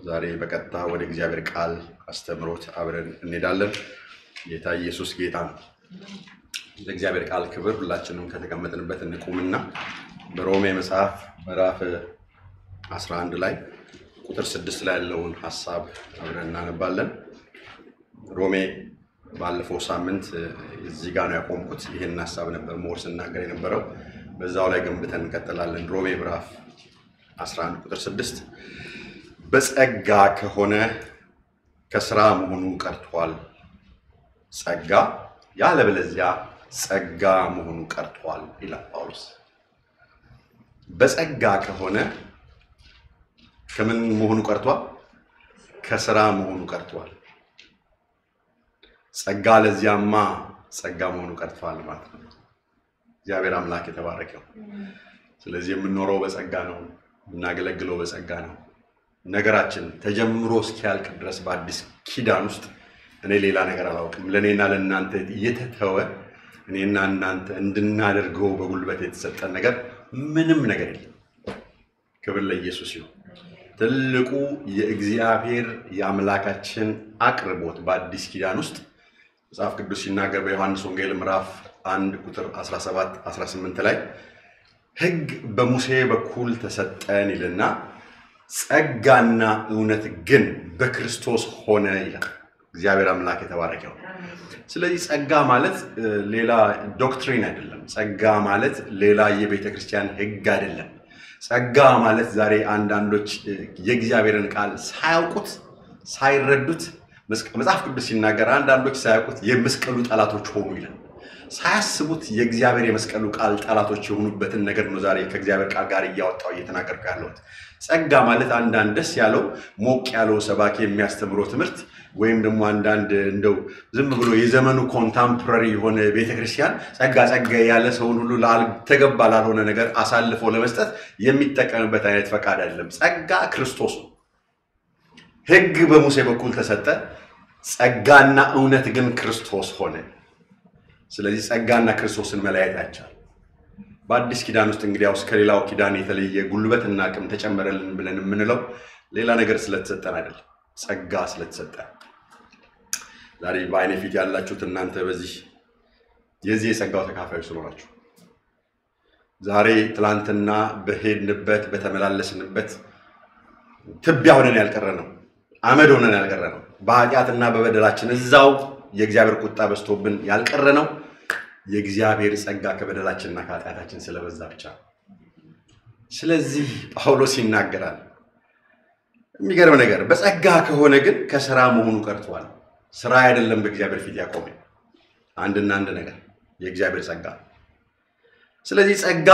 ዛሬ በቀጥታ ወደ እግዚአብሔር ቃል አስተምሮት አብረን እንሄዳለን። ጌታ ኢየሱስ ጌታ ነው። ለእግዚአብሔር ቃል ክብር ሁላችንም ከተቀመጥንበት እንቁምና በሮሜ መጽሐፍ ምዕራፍ 11 ላይ ቁጥር ስድስት ላይ ያለውን ሀሳብ አብረን እናነባለን። ሮሜ ባለፈው ሳምንት እዚህ ጋር ነው ያቆምኩት። ይህን ሀሳብ ነበር ሞር ስናገር የነበረው። በዛው ላይ ገንብተን እንቀጥላለን። ሮሜ ምዕራፍ 11 ቁጥር 6 በጸጋ ከሆነ ከስራ መሆኑ ቀርቷል። ጸጋ ያለበለዚያ ጸጋ መሆኑ ቀርቷል ይላል ጳውሎስ። በጸጋ ከሆነ ከምን መሆኑ ቀርቷል? ከስራ መሆኑ ቀርቷል። ጸጋ ለዚያማ ጸጋ መሆኑ ቀርቷል ማለት ነው። እግዚአብሔር አምላክ የተባረከው። ስለዚህ የምንኖረው በጸጋ ነው፣ የምናገለግለው በጸጋ ነው። ነገራችን ተጀምሮ እስኪያልቅ ድረስ በአዲስ ኪዳን ውስጥ እኔ ሌላ ነገር አላውቅም። ለእኔና ለእናንተ የተተወ እኔና እናንተ እንድናደርገው በጉልበት የተሰጠን ነገር ምንም ነገር የለም። ክብር ለኢየሱስ ይሁን። ትልቁ የእግዚአብሔር የአምላካችን አቅርቦት በአዲስ ኪዳን ውስጥ መጽሐፍ ቅዱስ ሲናገር በዮሐንስ ወንጌል ምዕራፍ 1 ቁጥር 17 18 ላይ ሕግ በሙሴ በኩል ተሰጠን ይልና ጸጋና እውነት ግን በክርስቶስ ሆነ ይላል። እግዚአብሔር አምላክ የተባረከው። ስለዚህ ጸጋ ማለት ሌላ ዶክትሪን አይደለም። ጸጋ ማለት ሌላ የቤተ ክርስቲያን ሕግ አይደለም። ጸጋ ማለት ዛሬ አንዳንዶች የእግዚአብሔርን ቃል ሳያውቁት ሳይረዱት መጽሐፍ ቅዱስ ሲናገር አንዳንዶች ሳያውቁት የመስቀሉ ጠላቶች ሆኑ ይላል። ሳያስቡት የእግዚአብሔር የመስቀሉ ቃል ጠላቶች የሆኑበትን ነገር ነው ዛሬ ከእግዚአብሔር ቃል ጋር እያወጣው እየተናገርኩ ያለሁት። ጸጋ ማለት አንዳንድ ደስ ያለው ሞቅ ያለው ሰባኪ የሚያስተምረው ትምህርት ወይም ደግሞ አንዳንድ እንደው ዝም ብሎ የዘመኑ ኮንታምፖራሪ የሆነ ቤተክርስቲያን ጸጋ ጸጋ ያለ ሰውን ሁሉ ተገባ ላልሆነ ነገር አሳልፎ ለመስጠት የሚጠቀምበት አይነት ፈቃድ አይደለም። ጸጋ ክርስቶስ ነው። ሕግ በሙሴ በኩል ተሰጠ፣ ጸጋና እውነት ግን ክርስቶስ ሆነ። ስለዚህ ጸጋና ክርስቶስን መለያየት አይቻልም። በአዲስ ኪዳን ውስጥ እንግዲያውስ ከሌላው ኪዳን የተለየ ጉልበትና አቅም ተጨመረልን ብለን የምንለው ሌላ ነገር ስለተሰጠን አይደለም፣ ጸጋ ስለተሰጠ። ዛሬ በአይነ ፊት ያላችሁት እናንተ በዚህ የዚህ የጸጋው ተካፋዮች ስለሆናችሁ ዛሬ ትላንትና በሄድንበት በተመላለስንበት ትቢያ ሆነን ያልቀረ ነው፣ አመድ ሆነን ያልቀረ ነው። በኃጢአትና በበደላችን እዛው የእግዚአብሔር ቁጣ በዝቶብን ያልቀረ ነው። የእግዚአብሔር ጸጋ ከበደላችንና ከኃጢአታችን ስለበዛ ብቻ። ስለዚህ ጳውሎስ ይናገራል። የሚገርም ነገር በጸጋ ከሆነ ግን ከስራ መሆኑ ቀርቷል። ስራ አይደለም በእግዚአብሔር ፊት ያቆመ አንድና አንድ ነገር የእግዚአብሔር ጸጋ። ስለዚህ ጸጋ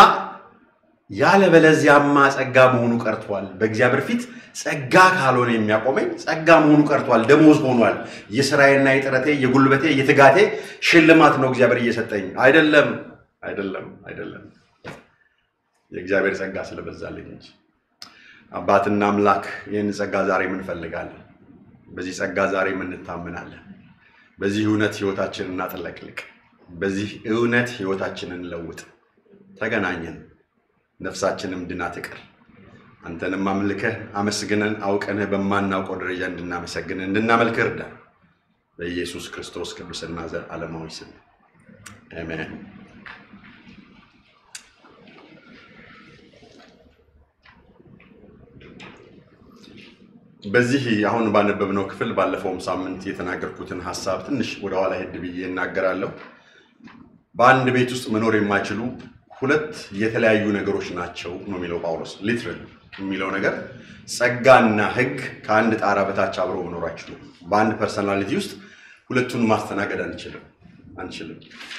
ያለበለዚያማ ጸጋ መሆኑ ቀርቷል። በእግዚአብሔር ፊት ጸጋ ካልሆነ የሚያቆመኝ ጸጋ መሆኑ ቀርቷል፣ ደሞዝ ሆኗል። የስራዬና የጥረቴ የጉልበቴ የትጋቴ ሽልማት ነው እግዚአብሔር እየሰጠኝ አይደለም፣ አይደለም፣ አይደለም። የእግዚአብሔር ጸጋ ስለበዛልኝ እንጂ አባትና አምላክ ይህን ጸጋ ዛሬ እንፈልጋለን። በዚህ ጸጋ ዛሬ እንታምናለን። በዚህ እውነት ህይወታችንን እናጥለቅልቅ። በዚህ እውነት ህይወታችንን ለውጥ። ተገናኘን፣ ነፍሳችንም ድና ትቅር። አንተንም አምልከህ አመስግነን አውቀንህ በማናውቀው ደረጃ እንድናመሰግንህ እንድናመልክህ እርዳ። በኢየሱስ ክርስቶስ ቅዱስና ዘላለማዊ ስም አሜን። በዚህ አሁን ባነበብነው ክፍል ባለፈውም ሳምንት የተናገርኩትን ሀሳብ ትንሽ ወደኋላ ሄድ ብዬ እናገራለሁ። በአንድ ቤት ውስጥ መኖር የማይችሉ ሁለት የተለያዩ ነገሮች ናቸው ነው የሚለው ጳውሎስ። ሊትራል የሚለው ነገር ጸጋና ሕግ ከአንድ ጣራ በታች አብረው መኖር አይችሉም። በአንድ ፐርሰናሊቲ ውስጥ ሁለቱን ማስተናገድ አንችልም አንችልም።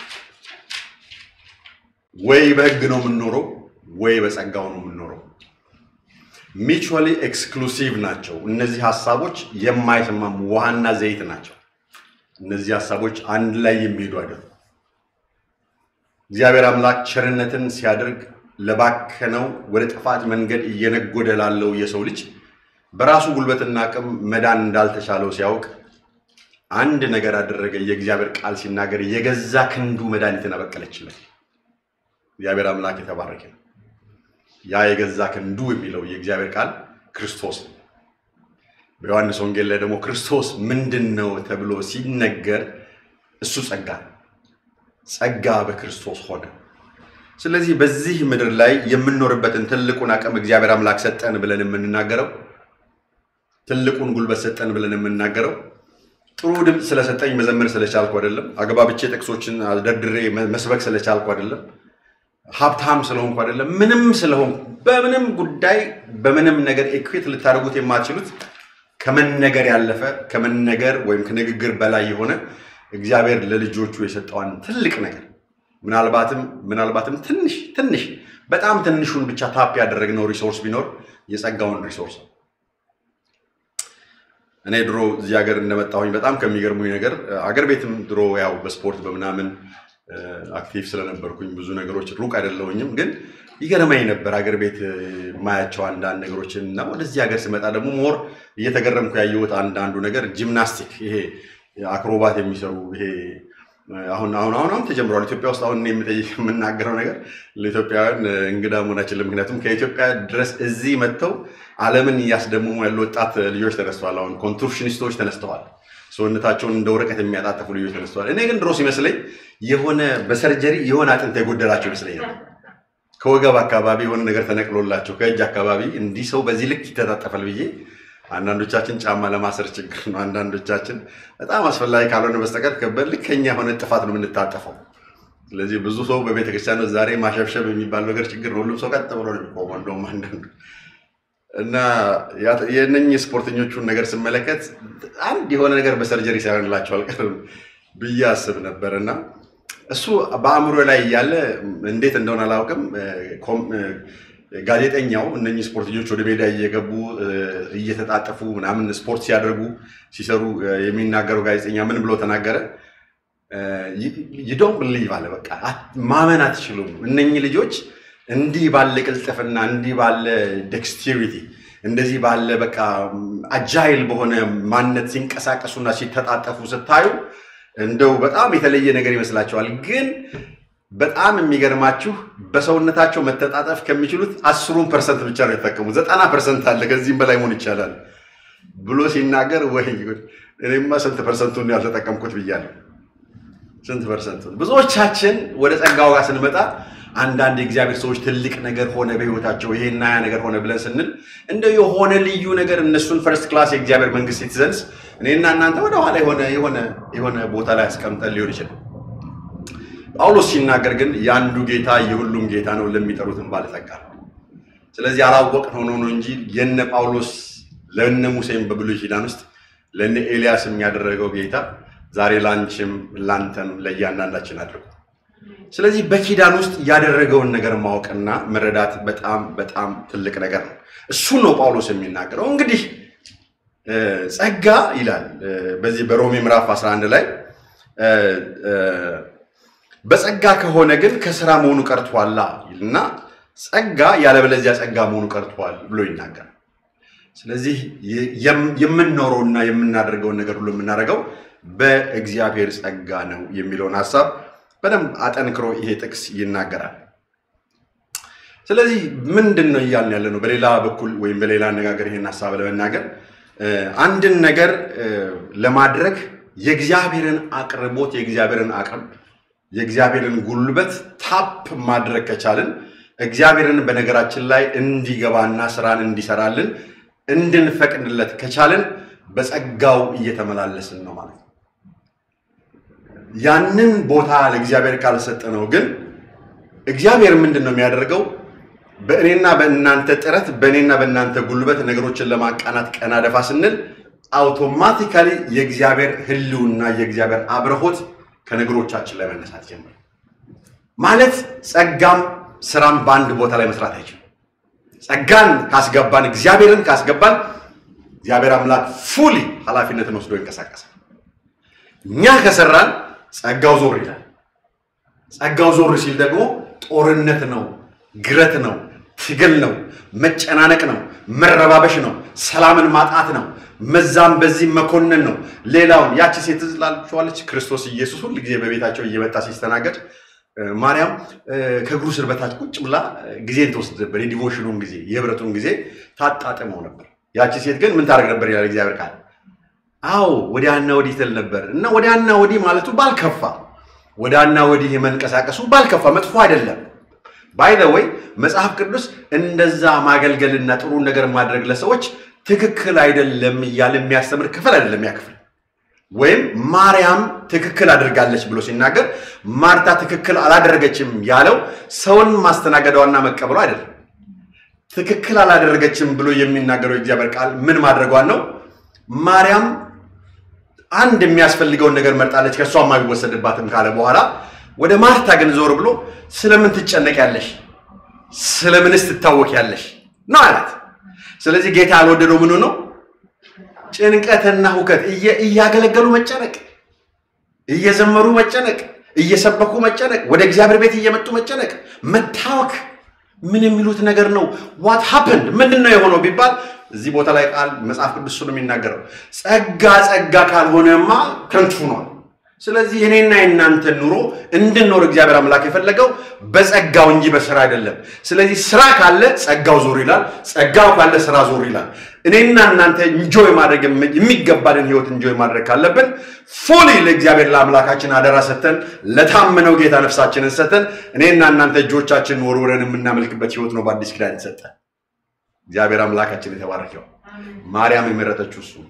ወይ በሕግ ነው የምንኖረው ወይ በጸጋው ነው የምንኖረው። ሚቹዋሊ ኤክስክሉሲቭ ናቸው። እነዚህ ሀሳቦች የማይስማሙ ውሃና ዘይት ናቸው። እነዚህ ሀሳቦች አንድ ላይ የሚሄዱ አይደሉም። እግዚአብሔር አምላክ ቸርነትን ሲያደርግ ለባከነው ወደ ጥፋት መንገድ እየነጎደ ላለው የሰው ልጅ በራሱ ጉልበትና አቅም መዳን እንዳልተቻለው ሲያውቅ አንድ ነገር አደረገ። የእግዚአብሔር ቃል ሲናገር የገዛ ክንዱ መድኃኒትን አበቀለችለት። እግዚአብሔር አምላክ የተባረከ ነው። ያ የገዛ ክንዱ የሚለው የእግዚአብሔር ቃል ክርስቶስ ነው። በዮሐንስ ወንጌል ላይ ደግሞ ክርስቶስ ምንድን ነው ተብሎ ሲነገር እሱ ጸጋ ነው። ጸጋ በክርስቶስ ሆነ። ስለዚህ በዚህ ምድር ላይ የምንኖርበትን ትልቁን አቅም እግዚአብሔር አምላክ ሰጠን ብለን የምንናገረው ትልቁን ጉልበት ሰጠን ብለን የምንናገረው ጥሩ ድምፅ ስለሰጠኝ መዘመር ስለቻልኩ አይደለም። አግባብቼ ጥቅሶችን ደርድሬ መስበክ ስለቻልኩ አይደለም። ሀብታም ስለሆንኩ አይደለም። ምንም ስለሆንኩ በምንም ጉዳይ በምንም ነገር ኢኩዌት ልታደርጉት የማትችሉት ከመነገር ያለፈ ከመነገር ወይም ከንግግር በላይ የሆነ እግዚአብሔር ለልጆቹ የሰጠዋን ትልቅ ነገር ምናልባትም ምናልባትም ትንሽ ትንሽ በጣም ትንሹን ብቻ ታፕ ያደረግነው ሪሶርስ ቢኖር የጸጋውን ሪሶርስ ነው። እኔ ድሮ እዚህ ሀገር እንደመጣሁኝ በጣም ከሚገርሙኝ ነገር አገር ቤትም ድሮ ያው በስፖርት በምናምን አክቲቭ ስለነበርኩኝ ብዙ ነገሮች ሩቅ አይደለሁኝም፣ ግን ይገርመኝ ነበር አገር ቤት የማያቸው አንዳንድ ነገሮችን እና ወደዚህ ሀገር ስመጣ ደግሞ ሞር እየተገረምኩ ያየሁት አንዳንዱ ነገር ጂምናስቲክ ይሄ አክሮባት የሚሰሩ ይሄ አሁን አሁን አሁን አሁን ተጀምሯል። ኢትዮጵያ ውስጥ አሁን የምናገረው ነገር ለኢትዮጵያውያን እንግዳ መሆናችን ምክንያቱም ከኢትዮጵያ ድረስ እዚህ መጥተው ዓለምን እያስደምሙ ያሉ ወጣት ልጆች ተነስተዋል። አሁን ኮንቱርሽኒስቶች ተነስተዋል። ሰውነታቸውን እንደ ወረቀት የሚያጣጥፉ ልጆች ተነስተዋል። እኔ ግን ድሮ ሲመስለኝ የሆነ በሰርጀሪ የሆነ አጥንት የጎደላቸው ይመስለኛል። ከወገብ አካባቢ የሆነ ነገር ተነቅሎላቸው ከእጅ አካባቢ እንዲህ ሰው በዚህ ልክ ይተጣጠፋል ብዬ አንዳንዶቻችን ጫማ ለማሰር ችግር ነው። አንዳንዶቻችን በጣም አስፈላጊ ካልሆነ በስተቀር በልከኛ የሆነ ጥፋት ነው የምንታጠፈው። ስለዚህ ብዙ ሰው በቤተክርስቲያን ዛሬ ማሸብሸብ የሚባል ነገር ችግር ነው። ሁሉም ሰው ቀጥ ብሎ ነው የሚቆመው። እንደውም አንዳንዱ እና የእነኝህ ስፖርተኞቹን ነገር ስመለከት አንድ የሆነ ነገር በሰርጀሪ ሳይሆንላቸው አልቀርም ብዬ አስብ ነበር እና እሱ በአእምሮ ላይ እያለ እንዴት እንደሆነ አላውቅም ጋዜጠኛው እነኚህ ስፖርተኞች ወደ ሜዳ እየገቡ እየተጣጠፉ ምናምን ስፖርት ሲያደርጉ ሲሰሩ የሚናገረው ጋዜጠኛ ምን ብሎ ተናገረ? ይዶን ብሊቭ አለ። በቃ ማመን አትችሉም። እነኚህ ልጆች እንዲህ ባለ ቅልጥፍና፣ እንዲህ ባለ ዴክስቲሪቲ፣ እንደዚህ ባለ በቃ አጃይል በሆነ ማንነት ሲንቀሳቀሱና ሲተጣጠፉ ስታዩ እንደው በጣም የተለየ ነገር ይመስላቸዋል ግን በጣም የሚገርማችሁ በሰውነታቸው መተጣጠፍ ከሚችሉት አስሩን ፐርሰንት ብቻ ነው የተጠቀሙት። ዘጠና ፐርሰንት አለ ከዚህም በላይ መሆን ይቻላል ብሎ ሲናገር ወይ እኔማ ስንት ፐርሰንቱን ያልተጠቀምኩት ብያለሁ። ስንት ፐርሰንቱን። ብዙዎቻችን ወደ ጸጋው ጋር ስንመጣ አንዳንድ የእግዚአብሔር ሰዎች ትልቅ ነገር ሆነ በህይወታቸው ይሄና ያ ነገር ሆነ ብለን ስንል እንደው የሆነ ልዩ ነገር እነሱን ፈርስት ክላስ የእግዚአብሔር መንግስት ሲትዘንስ እኔና እናንተ ወደኋላ የሆነ የሆነ ቦታ ላይ አስቀምጠን ሊሆን ይችላል። ጳውሎስ ሲናገር ግን የአንዱ ጌታ የሁሉም ጌታ ነው ለሚጠሩትን ባለጠጋ ነው። ስለዚህ አላወቅን ሆኖ ነው እንጂ የነ ጳውሎስ ለነ ሙሴም በብሉይ ኪዳን ውስጥ ለነ ኤልያስም ያደረገው ጌታ ዛሬ ላንቺም ላንተም ለእያንዳንዳችን አድርጎ ስለዚህ በኪዳን ውስጥ ያደረገውን ነገር ማወቅና መረዳት በጣም በጣም ትልቅ ነገር ነው። እሱን ነው ጳውሎስ የሚናገረው። እንግዲህ ጸጋ ይላል በዚህ በሮሜ ምዕራፍ 11 ላይ በጸጋ ከሆነ ግን ከስራ መሆኑ ቀርቷላ እና ጸጋ ያለበለዚያ ጸጋ መሆኑ ቀርቷል ብሎ ይናገራል። ስለዚህ የምንኖረውና የምናደርገውን ነገር ሁሉ የምናደርገው በእግዚአብሔር ጸጋ ነው የሚለውን ሀሳብ በደንብ አጠንክሮ ይሄ ጥቅስ ይናገራል። ስለዚህ ምንድን ነው እያልን ያለ ነው? በሌላ በኩል ወይም በሌላ አነጋገር ይሄን ሀሳብ ለመናገር አንድን ነገር ለማድረግ የእግዚአብሔርን አቅርቦት የእግዚአብሔርን አቅም የእግዚአብሔርን ጉልበት ታፕ ማድረግ ከቻልን እግዚአብሔርን በነገራችን ላይ እንዲገባና ስራን እንዲሰራልን እንድንፈቅድለት ከቻልን በጸጋው እየተመላለስን ነው ማለት ነው። ያንን ቦታ ለእግዚአብሔር ካልሰጠ ነው ግን እግዚአብሔር ምንድን ነው የሚያደርገው? በእኔና በእናንተ ጥረት በእኔና በእናንተ ጉልበት ነገሮችን ለማቃናት ቀና ደፋ ስንል አውቶማቲካሊ የእግዚአብሔር ሕልውና የእግዚአብሔር አብረሆት ከነገሮቻችን ላይ መነሳት ጀምር ማለት ጸጋም ስራም በአንድ ቦታ ላይ መስራት አይችልም። ጸጋን ካስገባን እግዚአብሔርን ካስገባን እግዚአብሔር አምላክ ፉሊ ኃላፊነትን ወስዶ ይንቀሳቀሳል። እኛ ከሰራን ጸጋው ዞር ይላል። ጸጋው ዞር ሲል ደግሞ ጦርነት ነው፣ ግረት ነው፣ ትግል ነው፣ መጨናነቅ ነው፣ መረባበሽ ነው፣ ሰላምን ማጣት ነው፣ መዛም በዚህ መኮንን ነው። ሌላውን ያቺ ሴት ዝላችኋለች። ክርስቶስ ኢየሱስ ሁል ጊዜ በቤታቸው እየመጣ ሲስተናገድ ማርያም ከእግሩ ስር በታች ቁጭ ብላ ጊዜን ትወስድ ነበር። የዲቮሽኑን ጊዜ የህብረቱን ጊዜ ታጣጥመው ነበር። ያቺ ሴት ግን ምን ታደርግ ነበር ይላል እግዚአብሔር ቃል። አዎ ወዲያና ወዲህ ትል ነበር እና ወዲያና ወዲህ ማለቱ ባልከፋ፣ ወዲያና ወዲህ መንቀሳቀሱ ባልከፋ፣ መጥፎ አይደለም። ባይ ዘ ወይ መጽሐፍ ቅዱስ እንደዛ ማገልገልና ጥሩ ነገር ማድረግ ለሰዎች ትክክል አይደለም እያለ የሚያስተምር ክፍል አይደለም ያ ክፍል። ወይም ማርያም ትክክል አድርጋለች ብሎ ሲናገር ማርታ ትክክል አላደረገችም ያለው ሰውን ማስተናገዷና መቀበሏ አይደለም። ትክክል አላደረገችም ብሎ የሚናገረው የእግዚአብሔር ቃል ምን ማድረጓን ነው። ማርያም አንድ የሚያስፈልገውን ነገር መርጣለች፣ ከእሷ የማይወሰድባትም ካለ በኋላ ወደ ማርታ ግን ዞር ብሎ ስለምን ትጨነቂያለሽ? ስለምንስ ትታወቂያለሽ ነው አላት። ስለዚህ ጌታ ያልወደደው ምኑ ነው? ጭንቀትና ሁከት፣ እያገለገሉ መጨነቅ፣ እየዘመሩ መጨነቅ፣ እየሰበኩ መጨነቅ፣ ወደ እግዚአብሔር ቤት እየመጡ መጨነቅ፣ መታወክ ምን የሚሉት ነገር ነው? ዋት ሀፕንድ ምንድን ነው የሆነው ቢባል እዚህ ቦታ ላይ ቃል መጽሐፍ ቅዱስ ነው የሚናገረው። ጸጋ ጸጋ ካልሆነማ ከንቱ ነው። ስለዚህ እኔና የእናንተን ኑሮ እንድንኖር እግዚአብሔር አምላክ የፈለገው በጸጋው እንጂ በስራ አይደለም። ስለዚህ ስራ ካለ ጸጋው ዞር ይላል፣ ጸጋው ካለ ስራ ዞር ይላል። እኔና እናንተ እንጆይ ማድረግ የሚገባንን ህይወት እንጆይ ማድረግ ካለብን ፉሊ ለእግዚአብሔር ለአምላካችን አደራ ሰተን ለታመነው ጌታ ነፍሳችንን ሰተን እኔና እናንተ እጆቻችንን ወርውረን የምናመልክበት ህይወት ነው በአዲስ ኪዳን የተሰጠ። እግዚአብሔር አምላካችን የተባረከው ማርያም የመረጠችው እሱ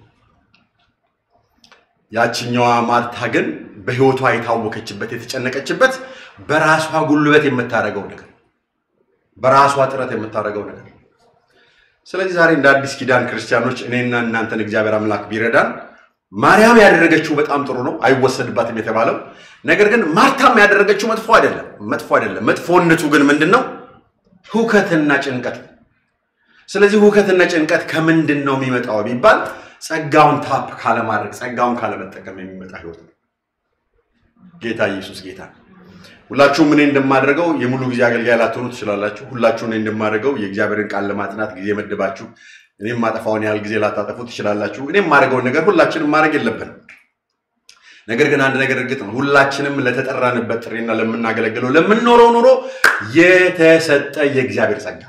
ያችኛዋ ማርታ ግን በህይወቷ የታወከችበት የተጨነቀችበት በራሷ ጉልበት የምታደርገው ነገር በራሷ ጥረት የምታደርገው ነገር። ስለዚህ ዛሬ እንደ አዲስ ኪዳን ክርስቲያኖች እኔና እናንተን እግዚአብሔር አምላክ ቢረዳን ማርያም ያደረገችው በጣም ጥሩ ነው፣ አይወሰድባትም የተባለው ነገር ግን ማርታም ያደረገችው መጥፎ አይደለም። መጥፎ አይደለም። መጥፎነቱ ግን ምንድን ነው? ሁከትና ጭንቀት። ስለዚህ ሁከትና ጭንቀት ከምንድን ነው የሚመጣው ቢባል ጸጋውን ታፕ ካለማድረግ ጸጋውን ካለመጠቀም የሚመጣ ህይወት ነው። ጌታ ኢየሱስ ጌታ። ሁላችሁም እኔ እንደማደርገው የሙሉ ጊዜ አገልጋይ ላትሆኑ ትችላላችሁ። ሁላችሁ እኔ እንደማደርገው የእግዚአብሔርን ቃል ለማጥናት ጊዜ መድባችሁ እኔም ማጠፋውን ያህል ጊዜ ላታጠፉ ትችላላችሁ። እኔም የማደርገውን ነገር ሁላችንም ማድረግ የለብንም። ነገር ግን አንድ ነገር እርግጥ ነው፣ ሁላችንም ለተጠራንበት ጥሪና ለምናገለግለው ለምንኖረው ኑሮ የተሰጠ የእግዚአብሔር ጸጋ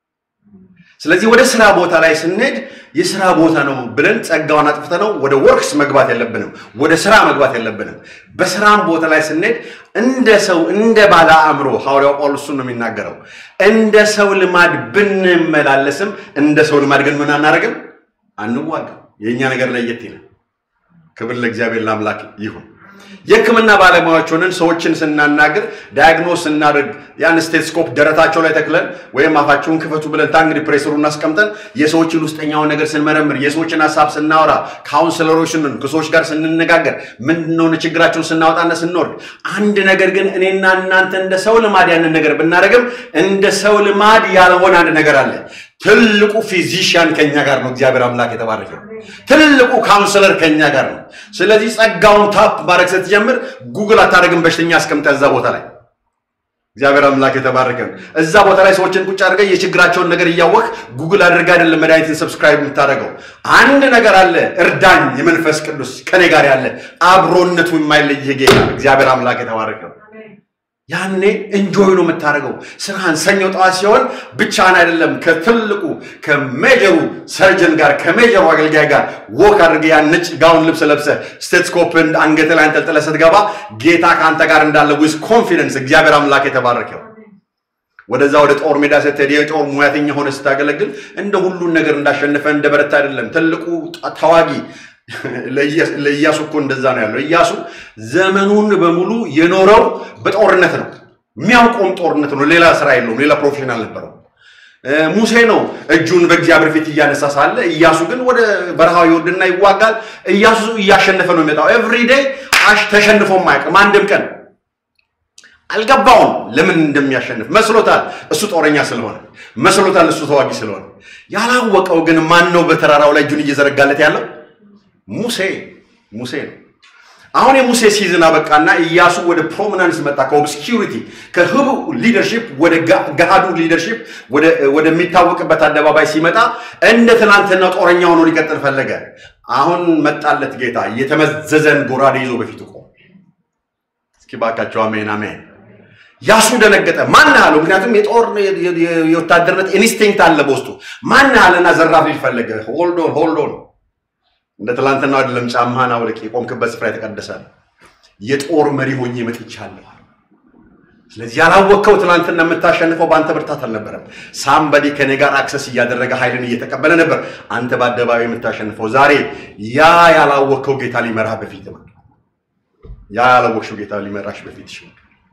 ስለዚህ ወደ ስራ ቦታ ላይ ስንሄድ የስራ ቦታ ነው ብለን ጸጋውን አጥፍተ ነው ወደ ወርክስ መግባት የለብንም። ወደ ስራ መግባት የለብንም። በስራም ቦታ ላይ ስንሄድ እንደ ሰው እንደ ባለ አእምሮ ሐዋርያው ጳውሎስ ነው የሚናገረው። እንደ ሰው ልማድ ብንመላለስም እንደ ሰው ልማድ ግን ምን አናደርግም? አንዋጋም። የእኛ ነገር ለየት ይላል። ክብር ለእግዚአብሔር ለአምላክ ይሁን። የሕክምና ባለሙያዎች ሆነን ሰዎችን ስናናግር ዳያግኖስ ስናደርግ ያን ስቴትስኮፕ ደረታቸው ላይ ተክለን ወይም አፋቸውን ክፈቱ ብለን ታንግዲ ፕሬሰሩን አስቀምጠን የሰዎችን ውስጠኛውን ነገር ስንመረምር የሰዎችን ሀሳብ ስናወራ ካውንስለሮች ስንን ከሰዎች ጋር ስንነጋገር ምንድነው ችግራቸውን ስናወጣና ስንወርድ አንድ ነገር ግን እኔና እናንተ እንደ ሰው ልማድ ያንን ነገር ብናደርግም እንደ ሰው ልማድ ያልሆነ አንድ ነገር አለ። ትልቁ ፊዚሽያን ከኛ ጋር ነው። እግዚአብሔር አምላክ የተባረከው ትልቁ ካውንስለር ከኛ ጋር ነው። ስለዚህ ጸጋውን ታፕ ማድረግ ስትጀምር ጉግል አታደርግም። በሽተኛ አስቀምጠ እዛ ቦታ ላይ እግዚአብሔር አምላክ የተባረከ እዛ ቦታ ላይ ሰዎችን ቁጭ አድርገህ የችግራቸውን ነገር እያወቅ ጉግል አድርገህ አይደለም መድኃኒትን ሰብስክራይብ የምታደርገው። አንድ ነገር አለ፣ እርዳኝ የመንፈስ ቅዱስ ከኔ ጋር ያለ አብሮነቱ የማይለይህ ጌታ እግዚአብሔር አምላክ የተባረከ ያኔ እንጆይ ነው የምታደርገው። ስራህን ሰኞ ጠዋት ሲሆን ብቻህን አይደለም ከትልቁ ከሜጀሩ ሰርጀን ጋር ከሜጀሩ አገልጋይ ጋር ወክ አድርገህ ያን ነጭ ጋውን ልብስ ለብሰህ ስቴትስኮፕን አንገት ላይ አንጠልጥለህ ስትገባ ጌታ ከአንተ ጋር እንዳለ ዊዝ ኮንፊደንስ እግዚአብሔር አምላክ የተባረከው ወደዛ ወደ ጦር ሜዳ ስትሄድ የጦር ሙያተኛ ሆነ ስታገለግል እንደ ሁሉን ነገር እንዳሸነፈ እንደ በረታ አይደለም። ትልቁ ተዋጊ ለኢያሱ እኮ እንደዛ ነው ያለው። ኢያሱ ዘመኑን በሙሉ የኖረው በጦርነት ነው። የሚያውቀውም ጦርነት ነው። ሌላ ስራ የለውም። ሌላ ፕሮፌሽን አልነበረው። ሙሴ ነው እጁን በእግዚአብሔር ፊት እያነሳ ሳለ፣ ኢያሱ ግን ወደ በረሃ ይወርድና ይዋጋል። ኢያሱ እያሸነፈ ነው የሚመጣው። ኤቭሪዴይ ተሸንፎም አያውቅም አንድም ቀን አልገባውም ለምን እንደሚያሸንፍ መስሎታል። እሱ ጦረኛ ስለሆነ መስሎታል። እሱ ተዋጊ ስለሆነ ያላወቀው ግን ማን ነው በተራራው ላይ እጁን እየዘረጋለት ያለው? ሙሴ ሙሴ ነው። አሁን የሙሴ ሲዝን አበቃና ኢያሱ ወደ ፕሮሚናንስ መጣ። ከኦብስኪሪቲ ከህቡ ሊደርሺፕ ወደ ገሃዱ ሊደርሺፕ ወደሚታወቅበት አደባባይ ሲመጣ እንደ ትናንትና ጦረኛ ሆኖ ሊቀጥል ፈለገ። አሁን መጣለት ጌታ የተመዘዘን ጎራዴ ይዞ በፊቱ ቆመ። እስኪ ባካቸው አሜን አሜን። ያሱ ደነገጠ። ማን አለው? ምክንያቱም የጦር የወታደርነት ኢንስቲንክት አለ በውስጡ። ማን አለና ዘራፍ ሊል ፈለገ። ሆልዶን ሆልዶን እንደ ትላንትናው አይደለም። ጫማህን አውልቅ፣ የቆምክበት ስፍራ የተቀደሰ ነው። የጦር መሪ ሆኜ መጥቻለሁ። ስለዚህ ያላወቅከው ትናንትና የምታሸንፈው በአንተ ብርታት አልነበረም። ሳምበዲ ከኔ ጋር አክሰስ እያደረገ ኃይልን እየተቀበለ ነበር። አንተ በአደባባይ የምታሸንፈው ዛሬ ያ ያላወቅከው ጌታ ሊመራህ በፊት ነው። ያ ያላወቅሽው ጌታ ሊመራሽ በፊት ይሽ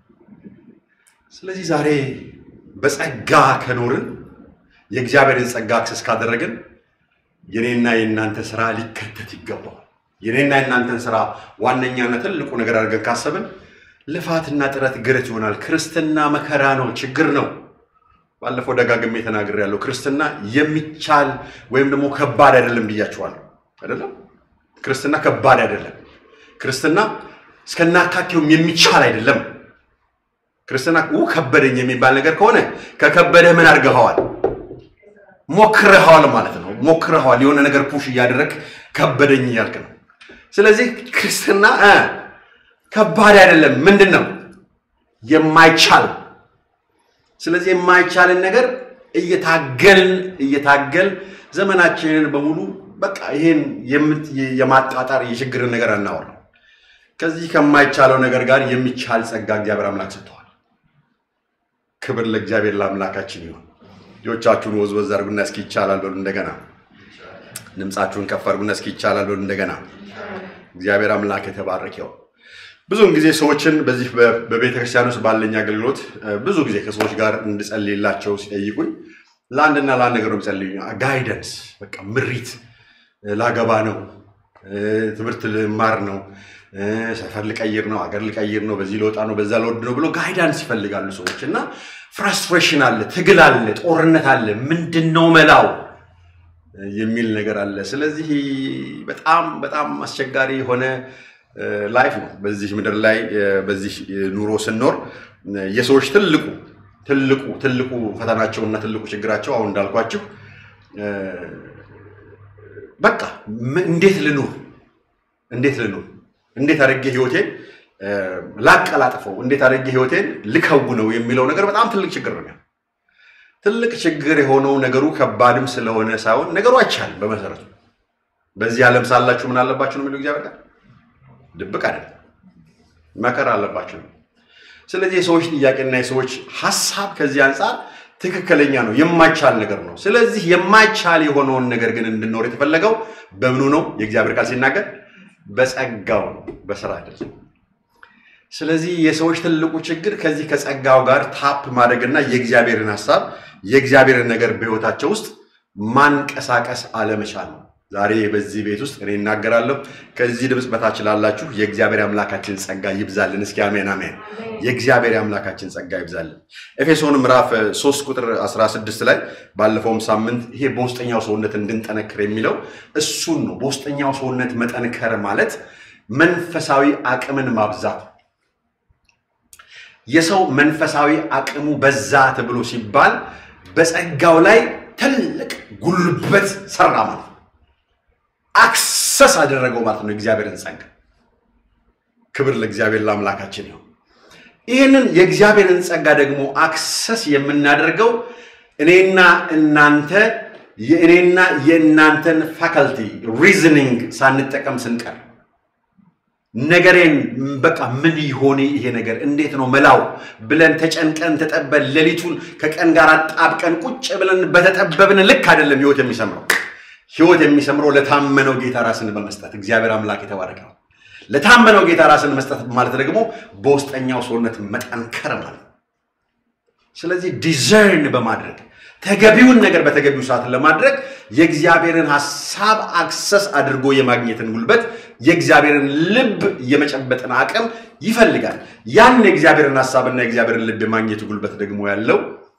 ስለዚህ ዛሬ በጸጋ ከኖርን የእግዚአብሔርን ጸጋ አክሰስ ካደረግን የኔና የእናንተ ስራ ሊከተት ይገባዋል። የኔና የእናንተን ስራ ዋነኛና ትልቁ ነገር አድርገን ካሰብን ልፋትና ጥረት ግረት ይሆናል። ክርስትና መከራ ነው፣ ችግር ነው። ባለፈው ደጋግሜ ተናግሬያለሁ። ክርስትና የሚቻል ወይም ደግሞ ከባድ አይደለም ብያችኋለሁ። አይደለም ክርስትና ከባድ አይደለም። ክርስትና እስከናካቴውም የሚቻል አይደለም። ክርስትና ው ከበደኝ የሚባል ነገር ከሆነ ከከበደህ ምን አድርገኸዋል? ሞክረኸዋል ማለት ነው። ሞክረኸዋል። የሆነ ነገር ፑሽ እያደረግ ከበደኝ እያልክ ነው። ስለዚህ ክርስትና ከባድ አይደለም። ምንድን ነው የማይቻል። ስለዚህ የማይቻልን ነገር እየታገልን እየታገል ዘመናችንን በሙሉ በቃ ይሄን የማጣጣር የችግርን ነገር አናወራም። ከዚህ ከማይቻለው ነገር ጋር የሚቻል ጸጋ እግዚአብሔር አምላክ ሰጥተዋል። ክብር ለእግዚአብሔር ለአምላካችን ይሁን። ልጆቻችሁን ወዝወዝ አድርጉና እስኪ ይቻላል በሉ እንደገና። ድምፃችሁን ከፍ አድርጉና እስኪ ይቻላል በሉ እንደገና። እግዚአብሔር አምላክ የተባረከ ይሁን። ብዙውን ጊዜ ሰዎችን በዚህ በቤተ ክርስቲያን ውስጥ ባለኝ አገልግሎት ብዙ ጊዜ ከሰዎች ጋር እንድጸልይላቸው ሲጠይቁኝ ለአንድና ለአንድ ነገር ነው የሚጸልዩኝ። ጋይደንስ፣ በቃ ምሪት፣ ላገባ ነው፣ ትምህርት ልማር ነው፣ ሰፈር ልቀይር ነው፣ አገር ልቀይር ነው፣ በዚህ ለወጣ ነው፣ በዛ ለወድ ነው ብሎ ጋይዳንስ ይፈልጋሉ ሰዎች እና ፍራስትሬሽን አለ፣ ትግል አለ፣ ጦርነት አለ። ምንድን ነው መላው የሚል ነገር አለ። ስለዚህ በጣም በጣም አስቸጋሪ የሆነ ላይፍ ነው በዚህ ምድር ላይ በዚህ ኑሮ ስንኖር የሰዎች ትልቁ ትልቁ ትልቁ ፈተናቸውና ትልቁ ችግራቸው አሁን እንዳልኳችሁ በቃ እንዴት ልኑር እንዴት ልኑር እንዴት አድርጌ ህይወቴን ላቀላጥፈው እንዴት አድርጌ ህይወቴን ልከውነው የሚለው ነገር በጣም ትልቅ ችግር ነው። ትልቅ ችግር የሆነው ነገሩ ከባድም ስለሆነ ሳይሆን ነገሩ አይቻልም። በመሰረቱ በዚህ ዓለም ሳላችሁ ምን አለባችሁ ነው የሚለው እግዚአብሔር ጋር ድብቅ አይደለም፣ መከራ አለባችሁ ነው። ስለዚህ የሰዎች ጥያቄና የሰዎች ሀሳብ ከዚህ አንጻር ትክክለኛ ነው፣ የማይቻል ነገር ነው። ስለዚህ የማይቻል የሆነውን ነገር ግን እንድንኖር የተፈለገው በምኑ ነው? የእግዚአብሔር ቃል ሲናገር በጸጋው ነው፣ በስራ አይደለም። ስለዚህ የሰዎች ትልቁ ችግር ከዚህ ከጸጋው ጋር ታፕ ማድረግና የእግዚአብሔርን ሀሳብ የእግዚአብሔርን ነገር በህይወታቸው ውስጥ ማንቀሳቀስ አለመቻል ነው። ዛሬ በዚህ ቤት ውስጥ እኔ እናገራለሁ። ከዚህ ድምፅ በታች ላላችሁ የእግዚአብሔር አምላካችን ጸጋ ይብዛልን። እስኪ አሜን አሜን። የእግዚአብሔር አምላካችን ጸጋ ይብዛልን። ኤፌሶን ምዕራፍ 3 ቁጥር 16 ላይ ባለፈውም ሳምንት ይሄ በውስጠኛው ሰውነት እንድንጠነክር የሚለው እሱን ነው። በውስጠኛው ሰውነት መጠንከር ማለት መንፈሳዊ አቅምን ማብዛት የሰው መንፈሳዊ አቅሙ በዛ ተብሎ ሲባል በጸጋው ላይ ትልቅ ጉልበት ሰራ ማለት ነው። አክሰስ አደረገው ማለት ነው የእግዚአብሔርን ጸጋ። ክብር ለእግዚአብሔር ለአምላካችን ይሁን። ይህንን የእግዚአብሔርን ጸጋ ደግሞ አክሰስ የምናደርገው እኔና እናንተ የእኔና የእናንተን ፋካልቲ ሪዝኒንግ ሳንጠቀም ስንቀር ነገሬን በቃ ምን ይሆን ይሄ ነገር እንዴት ነው መላው ብለን ተጨንቀን ተጠበን ሌሊቱን ከቀን ጋር አጣብቀን ቁጭ ብለን በተጠበብን ልክ አይደለም ህይወት የሚሰምረው። ህይወት የሚሰምረው ለታመነው ጌታ ራስን በመስጠት እግዚአብሔር አምላክ የተባረከ ነው። ለታመነው ጌታ ራስን መስጠት ማለት ደግሞ በውስጠኛው ሰውነት መጠንከር ማለት ነው። ስለዚህ ዲዘርን በማድረግ ተገቢውን ነገር በተገቢው ሰዓት ለማድረግ የእግዚአብሔርን ሀሳብ አክሰስ አድርጎ የማግኘትን ጉልበት የእግዚአብሔርን ልብ የመጨበጥን አቅም ይፈልጋል። ያን የእግዚአብሔርን ሀሳብና የእግዚአብሔርን ልብ የማግኘት ጉልበት ደግሞ ያለው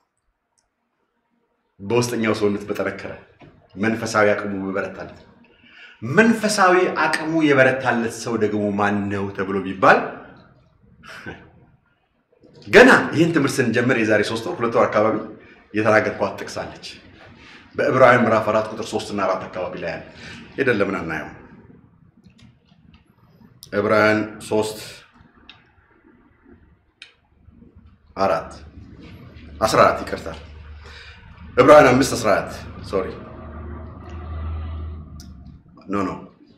በውስጠኛው ሰውነት በጠነከረ መንፈሳዊ አቅሙ በበረታለት መንፈሳዊ አቅሙ የበረታለት ሰው ደግሞ ማን ነው ተብሎ ቢባል ገና ይህን ትምህርት ስንጀምር የዛሬ ሶስት ወር ሁለት ወር አካባቢ የተናገርኳት ጥቅሳለች። በዕብራውያን ምዕራፍ አራት ቁጥር ሶስት እና አራት አካባቢ ላይ ያለ ሄደን ለምን አናየው? ዕብራውያን ሶስት አራት አስራ አራት ይቅርታል። ዕብራውያን አምስት አስራ አራት ሶሪ ኖ ኖ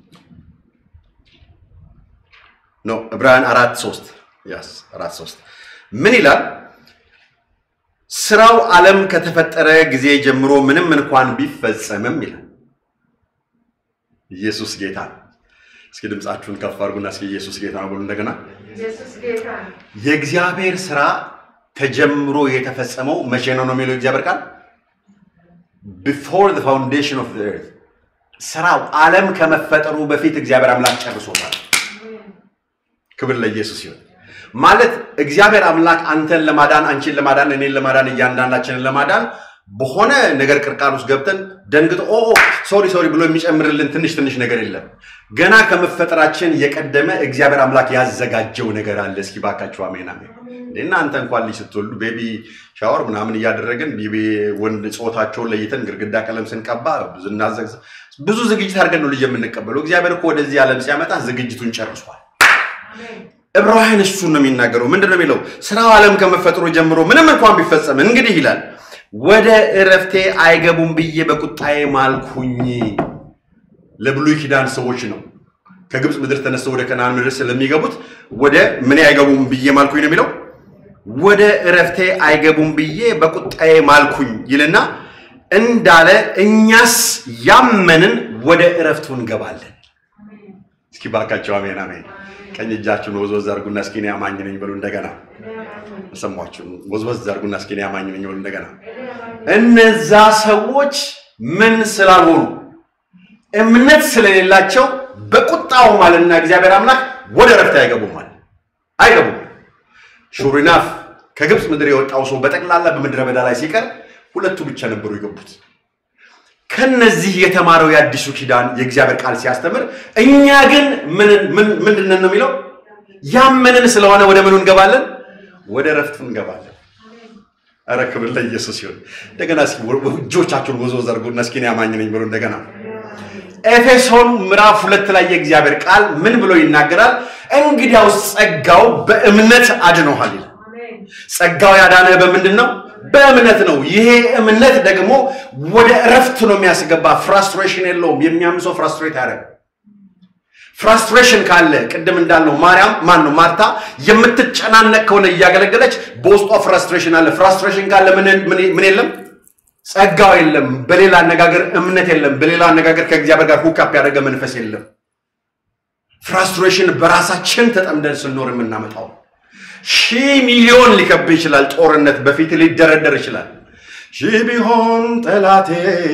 ኖ ዕብራውያን አራት ሶስት ያስ አራት ሶስት ምን ይላል? ስራው ዓለም ከተፈጠረ ጊዜ ጀምሮ ምንም እንኳን ቢፈጸምም ይላል። ኢየሱስ ጌታ ነው። እስኪ ድምፃችሁን ከፍ አድርጉና እስኪ ኢየሱስ ጌታ ነው ብሉ እንደገና። ኢየሱስ ጌታ ነው። የእግዚአብሔር ስራ ተጀምሮ የተፈጸመው መቼ ነው ነው የሚለው እግዚአብሔር ቃል ቢፎር ዘ ፋውንዴሽን ኦፍ ዘ ኤርት ስራው ዓለም ከመፈጠሩ በፊት እግዚአብሔር አምላክ ጨርሶታል። ክብር ለኢየሱስ ይሁን። ማለት እግዚአብሔር አምላክ አንተን ለማዳን አንቺን ለማዳን እኔን ለማዳን እያንዳንዳችንን ለማዳን በሆነ ነገር ቅርቃር ውስጥ ገብተን ደንግጦ ኦ ሶሪ ሶሪ ብሎ የሚጨምርልን ትንሽ ትንሽ ነገር የለም። ገና ከመፈጠራችን የቀደመ እግዚአብሔር አምላክ ያዘጋጀው ነገር አለ። እስኪ ባካችሁ አሜን አሜን። እናንተ እንኳን ልጅ ስትወልዱ ቤቢ ሻወር ምናምን እያደረግን ቤቢ ወንድ ጾታቸውን ለይተን ግድግዳ ቀለም ስንቀባ እናዘግ ብዙ ዝግጅት አድርገን ነው ልጅ የምንቀበለው። እግዚአብሔር እኮ ወደዚህ ዓለም ሲያመጣ ዝግጅቱን ጨርሷል። ዕብራውያን እሱን ነው የሚናገረው። ምንድን ነው የሚለው? ስራው ዓለም ከመፈጠሩ ጀምሮ ምንም እንኳን ቢፈጸም እንግዲህ ይላል ወደ እረፍቴ አይገቡም ብዬ በቁጣዬ ማልኩኝ። ለብሉይ ኪዳን ሰዎች ነው ከግብፅ ምድር ተነስተው ወደ ከነዓን ምድር ስለሚገቡት ወደ ምን አይገቡም ብዬ ማልኩኝ ነው የሚለው። ወደ እረፍቴ አይገቡም ብዬ በቁጣዬ ማልኩኝ ይልና እንዳለ እኛስ ያመንን ወደ እረፍቱ እንገባለን። እስኪ ባካቸው አሜን አሜን። ቀኝ እጃችሁን ወዝወዝ አድርጉና እስኪ እኔ አማኝ ነኝ በሉ እንደገና። አልሰማችሁም? ወዝወዝ አድርጉና እስኪ እኔ አማኝ ነኝ በሉ እንደገና። እነዛ ሰዎች ምን ስላልሆኑ እምነት ስለሌላቸው በቁጣው ማለትና እግዚአብሔር አምላክ ወደ እረፍት አይገቡም ማለት አይገቡም። ሹሪናፍ ከግብፅ ምድር የወጣው ሰው በጠቅላላ በምድረ በዳ ላይ ሲቀር ሁለቱ ብቻ ነበሩ የገቡት። ከነዚህ የተማረው የአዲሱ ኪዳን የእግዚአብሔር ቃል ሲያስተምር፣ እኛ ግን ምንድን ነው የሚለው? ያመንን ስለሆነ ወደ ምኑ እንገባለን? ወደ እረፍቱ እንገባለን። ኧረ ክብር ለኢየሱስ ይሁን። እንደገና እስኪ እጆቻችሁን ወዝወዝ አድርጉና እስኪ እኔ አማኝ ነኝ ብሎ እንደገና ኤፌሶን ምዕራፍ ሁለት ላይ የእግዚአብሔር ቃል ምን ብሎ ይናገራል? እንግዲያውስ ጸጋው በእምነት አድኖሃል ይላል። ጸጋው ያዳነህ በምንድን ነው? በእምነት ነው። ይሄ እምነት ደግሞ ወደ እረፍት ነው የሚያስገባ። ፍራስትሬሽን የለውም። የሚያምን ሰው ፍራስትሬት ያደረግ ፍራስትሬሽን ካለ ቅድም እንዳልነው ማርያም ማን ነው ማርታ የምትጨናነቅ ከሆነ እያገለገለች በውስጧ ፍራስትሬሽን አለ። ፍራስትሬሽን ካለ ምን የለም? ጸጋው የለም። በሌላ አነጋገር እምነት የለም። በሌላ አነጋገር ከእግዚአብሔር ጋር ሁካፕ ያደረገ መንፈስ የለም። ፍራስትሬሽን በራሳችን ተጠምደን ስንኖር የምናመጣው ሺህ ሚሊዮን ሊከብ ይችላል። ጦርነት በፊት ሊደረደር ይችላል። ሺህ ቢሆን ጠላቴ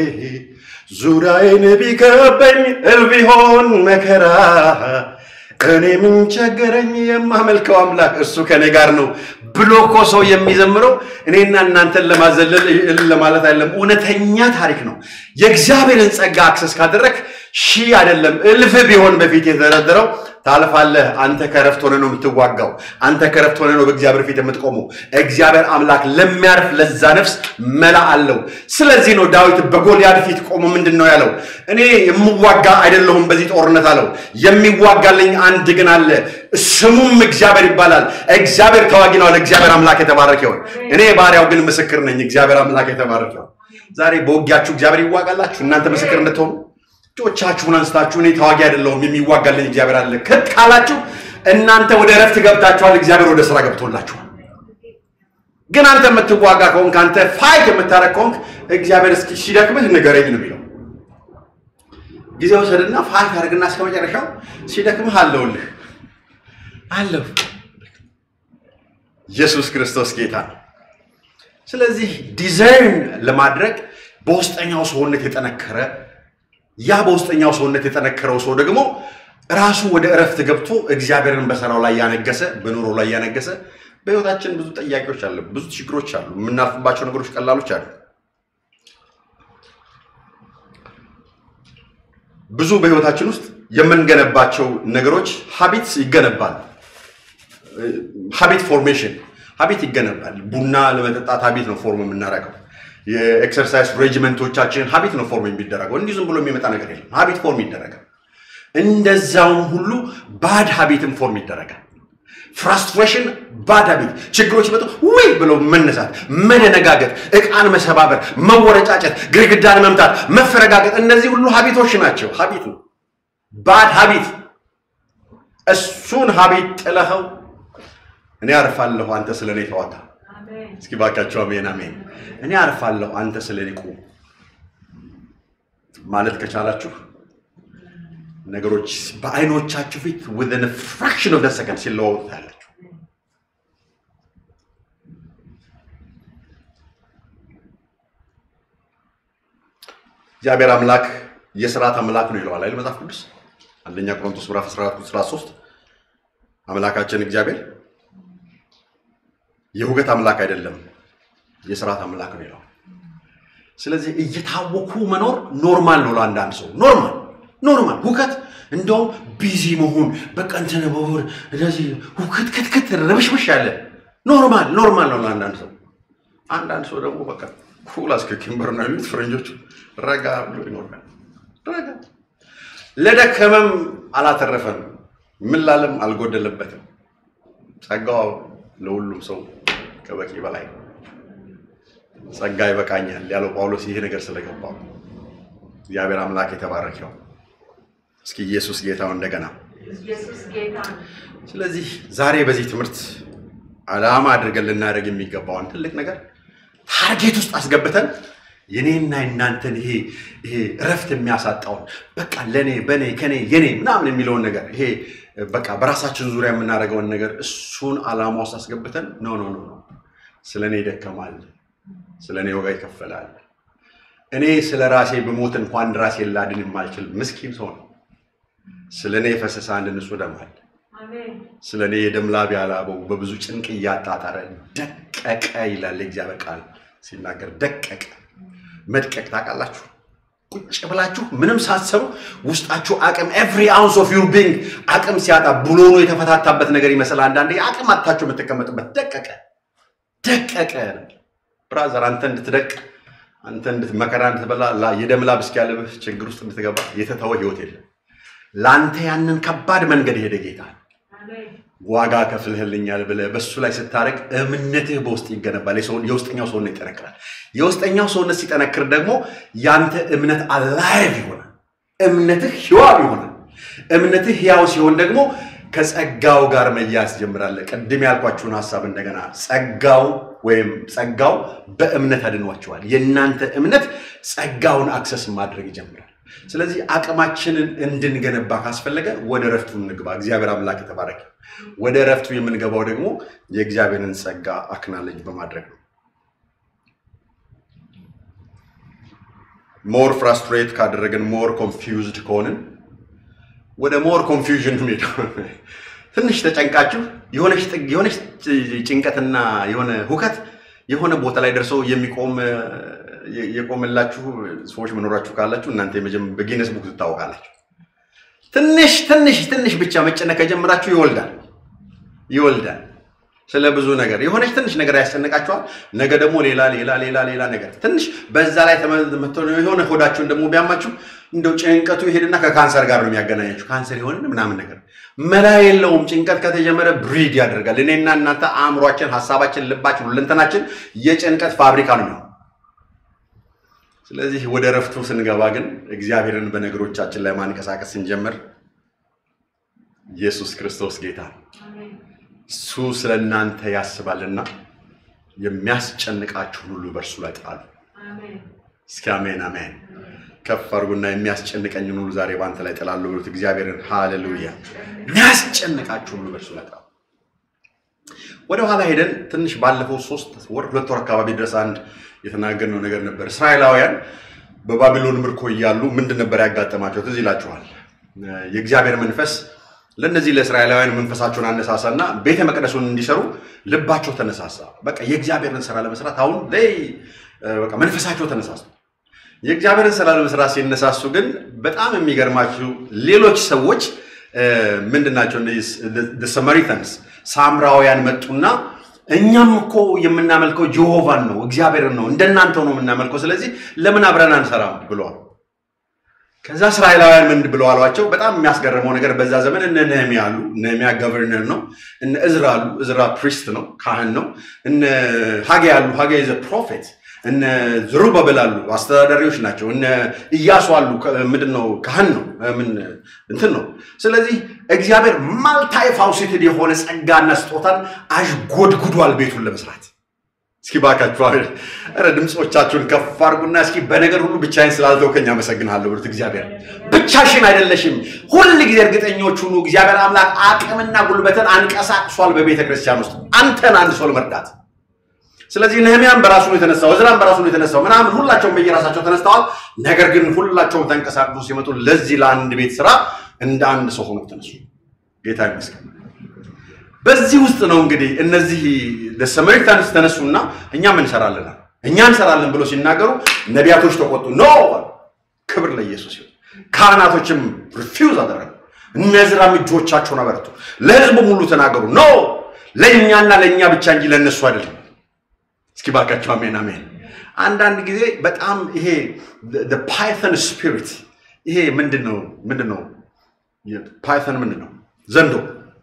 ዙሪያዬን ቢከበኝ እል ቢሆን መከራ እኔ ምን ቸገረኝ የማመልከው አምላክ እሱ ከኔ ጋር ነው ብሎ እኮ ሰው የሚዘምረው እኔና እናንተን ለማዘለል ለማለት አይደለም። እውነተኛ ታሪክ ነው። የእግዚአብሔርን ጸጋ አክሰስ ካደረግ ሺህ አይደለም እልፍ ቢሆን በፊት የተደረደረው ታልፋለህ። አንተ ከረፍት ሆነ ነው የምትዋጋው። አንተ ከረፍት ሆነ ነው በእግዚአብሔር ፊት የምትቆመው። እግዚአብሔር አምላክ ለሚያርፍ ለዛ ነፍስ መላ አለው። ስለዚህ ነው ዳዊት በጎልያድ ፊት ቆሞ ምንድን ነው ያለው? እኔ የምዋጋ አይደለሁም በዚህ ጦርነት አለው። የሚዋጋልኝ አንድ ግን አለ፣ ስሙም እግዚአብሔር ይባላል። እግዚአብሔር ተዋጊ ነው አለ። እግዚአብሔር አምላክ የተባረከ ይሁን። እኔ ባሪያው ግን ምስክር ነኝ። እግዚአብሔር አምላክ የተባረከ ይሁን። ዛሬ በውጊያችሁ እግዚአብሔር ይዋጋላችሁ፣ እናንተ ምስክር እንድትሆኑ እጆቻችሁን አንስታችሁ እኔ ተዋጊ አይደለሁም የሚዋጋልኝ እግዚአብሔር አለ ከት ካላችሁ እናንተ ወደ እረፍት ገብታችኋል። እግዚአብሔር ወደ ስራ ገብቶላችኋል። ግን አንተ የምትዋጋ ከሆንክ አንተ ፋይት የምታረግ ከሆንክ እግዚአብሔር እስኪ ሲደክምህ ንገረኝ ነው የሚለው። ጊዜ ውሰድና ፋይት አድርግና እስከ መጨረሻው ሲደክምህ አለውልህ አለሁ። ኢየሱስ ክርስቶስ ጌታ ነው። ስለዚህ ዲዛይን ለማድረግ በውስጠኛው ሰውነት የጠነከረ ያ በውስጠኛው ሰውነት የጠነከረው ሰው ደግሞ ራሱ ወደ እረፍት ገብቶ እግዚአብሔርን በስራው ላይ ያነገሰ በኑሮ ላይ ያነገሰ። በህይወታችን ብዙ ጥያቄዎች አሉ፣ ብዙ ችግሮች አሉ፣ የምናልፍባቸው ነገሮች ቀላሎች አሉ። ብዙ በህይወታችን ውስጥ የምንገነባቸው ነገሮች ሀቢትስ ይገነባል። ሀቢት ፎርሜሽን ሀቢት ይገነባል። ቡና ለመጠጣት ሀቢት ነው ፎርም የምናደርገው። የኤክሰርሳይዝ ሬጅመንቶቻችን ሀቢት ነው ፎርም የሚደረገው። እንዲህ ዝም ብሎ የሚመጣ ነገር የለም። ሀቢት ፎርም ይደረጋል። እንደዛውም ሁሉ ባድ ሀቢትም ፎርም ይደረጋል። ፍራስትሬሽን ባድ ሀቢት፣ ችግሮች መጡ ውይ ብሎ መነሳት፣ መደነጋገጥ፣ እቃን መሰባበር፣ መወረጫጨት፣ ግድግዳን መምታት፣ መፈረጋገጥ፣ እነዚህ ሁሉ ሀቢቶች ናቸው። ሀቢት ነው፣ ባድ ሀቢት። እሱን ሀቢት ጥለኸው እኔ አርፋለሁ አንተ ስለ እኔ ተዋጋ። እስኪ ባካቸው አሜን አሜን። እኔ አርፋለሁ አንተ ስለ እኔ ቁም ማለት ከቻላችሁ ነገሮች በአይኖቻችሁ ፊት within a fraction of the second ሲለዋወጡ ታያላችሁ። እግዚአብሔር አምላክ የስርዓት አምላክ ነው ይለዋል አይደል መጽሐፍ ቅዱስ አንደኛ ቆሮንቶስ ምዕራፍ 14 ቁጥር 13 አምላካችን እግዚአብሔር የሁከት አምላክ አይደለም የስርዓት አምላክ ነው ይለዋል። ስለዚህ እየታወኩ መኖር ኖርማል ነው ለአንዳንድ ሰው ኖርማል ኖርማል ሁከት እንደውም ቢዚ መሆን በቃ እንትን መሆን እንደዚህ ሁከት ክትክት ረብሽብሽ ያለ ኖርማል ኖርማል ነው ለአንዳንድ ሰው። አንዳንድ ሰው ደግሞ በቃ ኩል አስከኪምበር ነው የሚሉት ፈረንጆቹ ረጋ ብሎ ይኖራል። ረጋ ለደከመም አላተረፈም፣ ምን ላለም አልጎደለበትም። ጸጋው ለሁሉም ሰው ከበቂ በላይ ነው። ጸጋ ይበቃኛል ያለው ጳውሎስ ይሄ ነገር ስለገባው እግዚአብሔር አምላክ የተባረከው። እስኪ ኢየሱስ ጌታው እንደገና። ስለዚህ ዛሬ በዚህ ትምህርት ዓላማ አድርገን ልናደርግ የሚገባውን ትልቅ ነገር ታርጌት ውስጥ አስገብተን የኔና የናንተን ይሄ ይሄ እረፍት የሚያሳጣውን በቃ ለኔ በኔ ከኔ የኔ ምናምን የሚለውን ነገር ይሄ በቃ በራሳችን ዙሪያ የምናደርገውን ነገር እሱን ዓላማ ውስጥ አስገብተን ኖ ኖ ኖ ስለ እኔ ይደከማል፣ ስለ እኔ ዋጋ ይከፈላል። እኔ ስለ ራሴ ብሞት እንኳን ራሴን ላድን የማልችል ምስኪን ሰው ነው። ስለ እኔ የፈሰሰ አንድ ንጹህ ደም አለ። ስለ እኔ የደም ላብ ያላበው በብዙ ጭንቅ እያጣጣረ ደቀቀ ይላል የእግዚአብሔር ቃል ሲናገር። ደቀቀ መድቀቅ ታውቃላችሁ? ቁጭ ብላችሁ ምንም ሳትሰሩ ውስጣችሁ አቅም ኤቭሪ አውንስ ኦፍ ዩር ቢንግ አቅም ሲያጣ ብሎኑ የተፈታታበት ነገር ይመስላል። አንዳንዴ አቅም አጥታችሁ የምትቀመጥበት ደቀቀ ደቀቀ። ብራዘር አንተ እንድትደቅ አንተ እንድትመከራ እንድትበላ የደም ላብ እስኪያልብህ ችግር ውስጥ እንድትገባ የተተወ ህይወት የለም። ለአንተ ያንን ከባድ መንገድ የሄደ ጌታ ዋጋ ከፍልህልኛል ብለህ በሱ ላይ ስታደርግ እምነትህ በውስጥ ይገነባል። የውስጠኛው ሰውነት ይጠነክራል። የውስጠኛው ሰውነት ሲጠነክር ደግሞ ያንተ እምነት አላይቭ ይሆናል። እምነትህ ህያው ይሆናል። እምነትህ ህያው ሲሆን ደግሞ ከጸጋው ጋር መያዝ ጀምራለህ። ቅድም ያልኳችሁን ሀሳብ እንደገና ጸጋው ወይም ጸጋው በእምነት አድኗቸዋል። የእናንተ እምነት ጸጋውን አክሰስ ማድረግ ይጀምራል። ስለዚህ አቅማችንን እንድንገነባ ካስፈለገ ወደ ረፍቱ እንግባ። እግዚአብሔር አምላክ የተባረከ። ወደ ረፍቱ የምንገባው ደግሞ የእግዚአብሔርን ጸጋ አክናለጅ በማድረግ ነው። ሞር ፍራስትሬት ካደረግን፣ ሞር ኮንፊውዝድ ከሆንን ወደ ሞር ኮንፊውዥን ሄደው ትንሽ ተጨንቃችሁ የሆነች ጭንቀትና የሆነ ሁከት የሆነ ቦታ ላይ ደርሰው የሚቆም የቆመላችሁ ሰዎች መኖራችሁ ካላችሁ እናንተ በጊነስ ቡክ ትታወቃላችሁ። ትንሽ ትንሽ ትንሽ ብቻ መጨነቅ ከጀመራችሁ ይወልዳል ይወልዳል። ስለ ብዙ ነገር የሆነች ትንሽ ነገር ያስጨንቃችኋል። ነገ ደግሞ ሌላ ሌላ ሌላ ሌላ ነገር ትንሽ በዛ ላይ ተመቶ የሆነ ሆዳችሁን ደግሞ ቢያማችሁ እንደው ጭንቀቱ ይሄድና ከካንሰር ጋር ነው የሚያገናኛችሁ። ካንሰር የሆንን ምናምን ነገር መላ የለውም። ጭንቀት ከተጀመረ ብሪድ ያደርጋል። እኔና እናንተ አእምሯችን፣ ሀሳባችን፣ ልባችን፣ ሁለንተናችን የጭንቀት ፋብሪካ ነው የሚሆነው። ስለዚህ ወደ ረፍቱ ስንገባ ግን እግዚአብሔርን በነገሮቻችን ላይ ማንቀሳቀስ ስንጀምር ኢየሱስ ክርስቶስ ጌታ እሱ ስለ እናንተ ያስባልና የሚያስጨንቃችሁን ሁሉ በእርሱ ላይ ጣሉ። እስኪ አሜን አሜን። ከፍ አድርጉና የሚያስጨንቀኝን ሁሉ ዛሬ በአንተ ላይ ጥላለሁ ብሉት እግዚአብሔርን። ሃሌሉያ። የሚያስጨንቃችሁን ሁሉ በእርሱ ላይ ጣሉ። ወደ ኋላ ሄደን ትንሽ ባለፈው ሶስት ወር ሁለት ወር አካባቢ ድረስ አንድ የተናገርነው ነገር ነበር። እስራኤላውያን በባቢሎን ምርኮ እያሉ ምንድን ነበር ያጋጠማቸው? ትዝ ይላችኋል። የእግዚአብሔር መንፈስ ለእነዚህ ለእስራኤላውያን መንፈሳቸውን አነሳሳና ቤተ መቅደሱን እንዲሰሩ ልባቸው ተነሳሳ። በቃ የእግዚአብሔርን ስራ ለመስራት አሁን ላይ በቃ መንፈሳቸው ተነሳሳ። የእግዚአብሔርን ስራ ለመስራት ሲነሳሱ ግን በጣም የሚገርማችሁ ሌሎች ሰዎች ምንድናቸው? ሰመሪተንስ ሳምራውያን መጡና እኛም እኮ የምናመልከው ጀሆቫን ነው እግዚአብሔርን ነው እንደናንተው ነው የምናመልከው። ስለዚህ ለምን አብረን አንሰራም ብለዋል። ከዛ እስራኤላውያን ምን ብለው አሏቸው? በጣም የሚያስገርመው ነገር በዛ ዘመን እነ ነህሚያ አሉ። ነህሚያ ገቨርነር ነው። እነ እዝራ አሉ። እዝራ ፕሪስት ነው፣ ካህን ነው። እነ ሀጌ አሉ። ሀጌ ዘ ፕሮፌት እነ ዝሩባቤል አሉ አስተዳዳሪዎች ናቸው። እነ ኢያሱ አሉ ምንድን ነው ካህን ነው ምን እንትን ነው። ስለዚህ እግዚአብሔር ማልታይ ፋውሲትድ የሆነ ጸጋና ስጦታን አዥጎድጉዷል ቤቱን ለመስራት። እስኪ ባካችሁ ኧረ ድምፆቻችሁን ከፍ አድርጉና እስኪ በነገር ሁሉ ብቻዬን ስላልተውከኝ አመሰግንሃለሁ ብሉት። እግዚአብሔር ብቻሽን አይደለሽም። ሁል ጊዜ እርግጠኞች ሁኑ። እግዚአብሔር አምላክ አቅምና ጉልበትን አንቀሳቅሷል በቤተ ክርስቲያን ውስጥ አንተን አንድ ሰው ለመርዳት ስለዚህ ነህሚያም በራሱ ነው የተነሳው፣ እዝራም በራሱ ነው የተነሳው፣ ምናምን ሁላቸውም በየራሳቸው ተነስተዋል። ነገር ግን ሁላቸውም ተንቀሳቅሱ ሲመጡ ለዚህ ለአንድ ቤት ስራ እንደ አንድ ሰው ሆኖ ተነሱ። ጌታ ይመስገን። በዚህ ውስጥ ነው እንግዲህ እነዚህ ሰማሪታንስ ተነሱና እኛም እንሰራለን እኛ እንሰራለን ብሎ ሲናገሩ ነቢያቶች ተቆጡ። ኖ ክብር ለኢየሱስ ይሁን። ካህናቶችም ሪፊውዝ አደረጉ። እነ እዝራም እጆቻቸውን አበረቱ። ለህዝቡ ሙሉ ተናገሩ። ኖ ለእኛና ለእኛ ብቻ እንጂ ለእነሱ አይደለም። እስኪ ባካቸው አሜን አሜን። አንዳንድ ጊዜ በጣም ይሄ ፓይተን ስፒሪት ይሄ ምንድን ነው ምንድን ነው ፓይተን ምንድን ነው ዘንዶ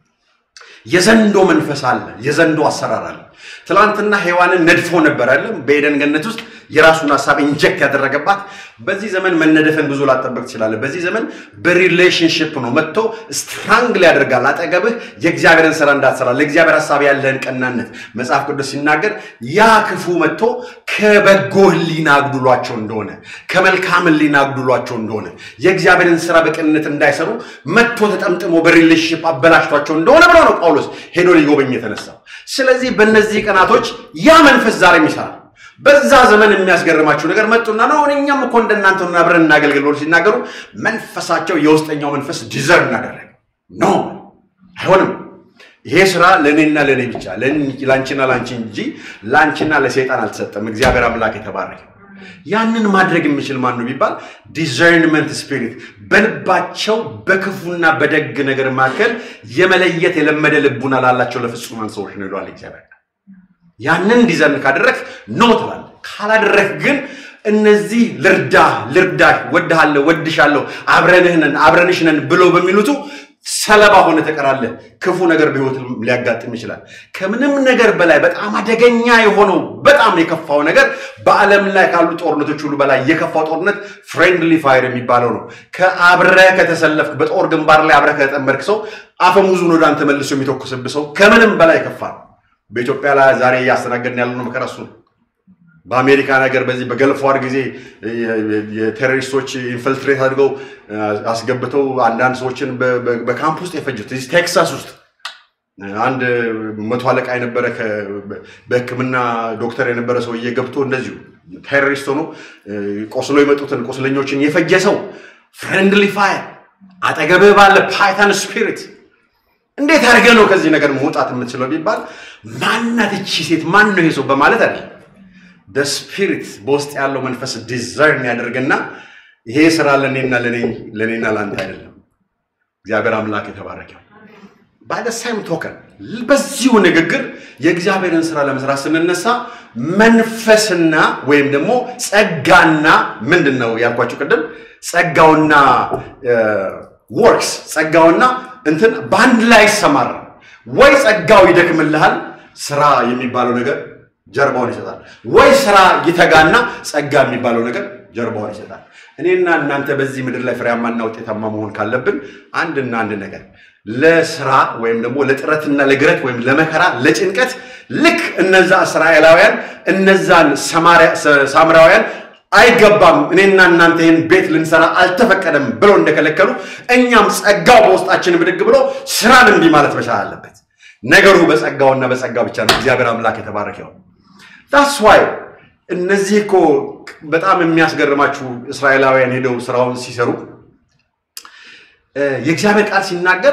የዘንዶ መንፈስ አለ የዘንዶ አሰራር አለ ትላንትና ሔዋንን ነድፎ ነበር አይደለም በኤደን ገነት ውስጥ የራሱን ሀሳብ ኢንጀክት ያደረገባት በዚህ ዘመን መነደፍን ብዙ ላጠበቅ ትችላለህ በዚህ ዘመን በሪሌሽንሽፕ ነው መጥቶ ስትራንግል ያደርጋል አጠገብህ የእግዚአብሔርን ስራ እንዳትሰራ ለእግዚአብሔር ሀሳብ ያለህን ቀናነት መጽሐፍ ቅዱስ ሲናገር ያ ክፉ መጥቶ ከበጎ ህሊና አጉድሏቸው እንደሆነ ከመልካም ህሊና አጉድሏቸው እንደሆነ የእግዚአብሔርን ስራ በቅንነት እንዳይሰሩ መጥቶ ተጠምጥሞ በሪሌሽንሽፕ አበላሽቷቸው እንደሆነ ብለው ነው ጳውሎስ ሄዶ ሊጎበኝ የተነሳው ስለዚህ በእነዚህ ቀናቶች ያ መንፈስ ዛሬም ይሰራል በዛ ዘመን የሚያስገርማቸው ነገር መጡና ነው እኛም እኮ እንደናንተ ሆነን አብረን እናገልግል ብሎ ሲናገሩ መንፈሳቸው የውስጠኛው መንፈስ ዲዘር እናደረግ ኖ አይሆንም ይሄ ስራ ለእኔና ለእኔ ብቻ ለአንቺና ለአንቺ እንጂ ለአንቺና ለሰይጣን አልተሰጠም እግዚአብሔር አምላክ የተባረከ ያንን ማድረግ የሚችል ማን ነው ቢባል ዲዘርንመንት ስፒሪት በልባቸው በክፉና በደግ ነገር መካከል የመለየት የለመደ ልቡና ላላቸው ለፍጹማን ሰዎች ነው ይለዋል እግዚአብሔር ያንን ዲዘርን ካደረግ ኖ ትላለ ካላደረግ ግን እነዚህ ልርዳ ልርዳሽ ወድሃለሁ ወድሻለሁ አብረንህ ነን አብረንሽ ነን ብለው በሚሉቱ ሰለባ ሆነ ተቀራለህ ክፉ ነገር በህይወት ሊያጋጥም ይችላል ከምንም ነገር በላይ በጣም አደገኛ የሆነው በጣም የከፋው ነገር በዓለም ላይ ካሉ ጦርነቶች ሁሉ በላይ የከፋው ጦርነት ፍሬንድሊ ፋይር የሚባለው ነው ከአብረህ ከተሰለፍክ በጦር ግንባር ላይ አብረህ ከተጠመድክ ሰው አፈሙዙን ወደ አንተ መልሶ የሚተኩስብህ ሰው ከምንም በላይ ከፋ ነው በኢትዮጵያ ላይ ዛሬ እያስተናገድን ያለነው መከራ እሱ ነው። በአሜሪካ ነገር በዚህ በገልፍ ዋር ጊዜ የቴሮሪስቶች ኢንፈልትሬት አድርገው አስገብተው አንዳንድ ሰዎችን በካምፕ ውስጥ የፈጁት እዚህ ቴክሳስ ውስጥ አንድ መቶ አለቃ የነበረ በሕክምና ዶክተር የነበረ ሰውዬ ገብቶ እንደዚሁ ቴሮሪስት ሆኖ ቆስሎ የመጡትን ቁስለኞችን የፈጀ ሰው ፍሬንድሊ ፋየር አጠገብህ ባለ ፓይታን ስፒሪት እንዴት አድርገህ ነው ከዚህ ነገር መውጣት የምትችለው ቢባል ማናት እቺ ሴት ማን ነው ይሄ ሰው በማለት አይደለም ስፒሪት በውስጥ ያለው መንፈስ ዲዘርን ያደርግና ይሄ ስራ ለእኔና ለእኔና ለአንተ አይደለም እግዚአብሔር አምላክ የተባረከው ባይደሳይም ቶከን በዚሁ ንግግር የእግዚአብሔርን ስራ ለመስራት ስንነሳ መንፈስና ወይም ደግሞ ጸጋና ምንድን ነው ያልኳቸው ቅድም ጸጋውና ወርክስ ጸጋውና እንትን በአንድ ላይ ይሰማራ ወይ ጸጋው ይደክምልሃል ስራ የሚባለው ነገር ጀርባውን ይሰጣል ወይ ስራ ይተጋና ጸጋ የሚባለው ነገር ጀርባውን ይሰጣል እኔና እናንተ በዚህ ምድር ላይ ፍሬያማና ውጤታማ መሆን ካለብን አንድና አንድ ነገር ለስራ ወይም ደግሞ ለጥረትና ለግረት ወይም ለመከራ ለጭንቀት ልክ እነዛ እስራኤላውያን እነዛን ሳምራውያን አይገባም እኔና እናንተ ይህን ቤት ልንሰራ አልተፈቀደም ብለው እንደከለከሉ እኛም ጸጋው በውስጣችን ብድግ ብሎ ስራን እንዲ ማለት መቻል አለበት ነገሩ በጸጋውና በጸጋው ብቻ ነው እግዚአብሔር አምላክ የተባረከው ዳስ ዋይ እነዚህ እኮ በጣም የሚያስገርማችሁ እስራኤላውያን ሄደው ስራውን ሲሰሩ የእግዚአብሔር ቃል ሲናገር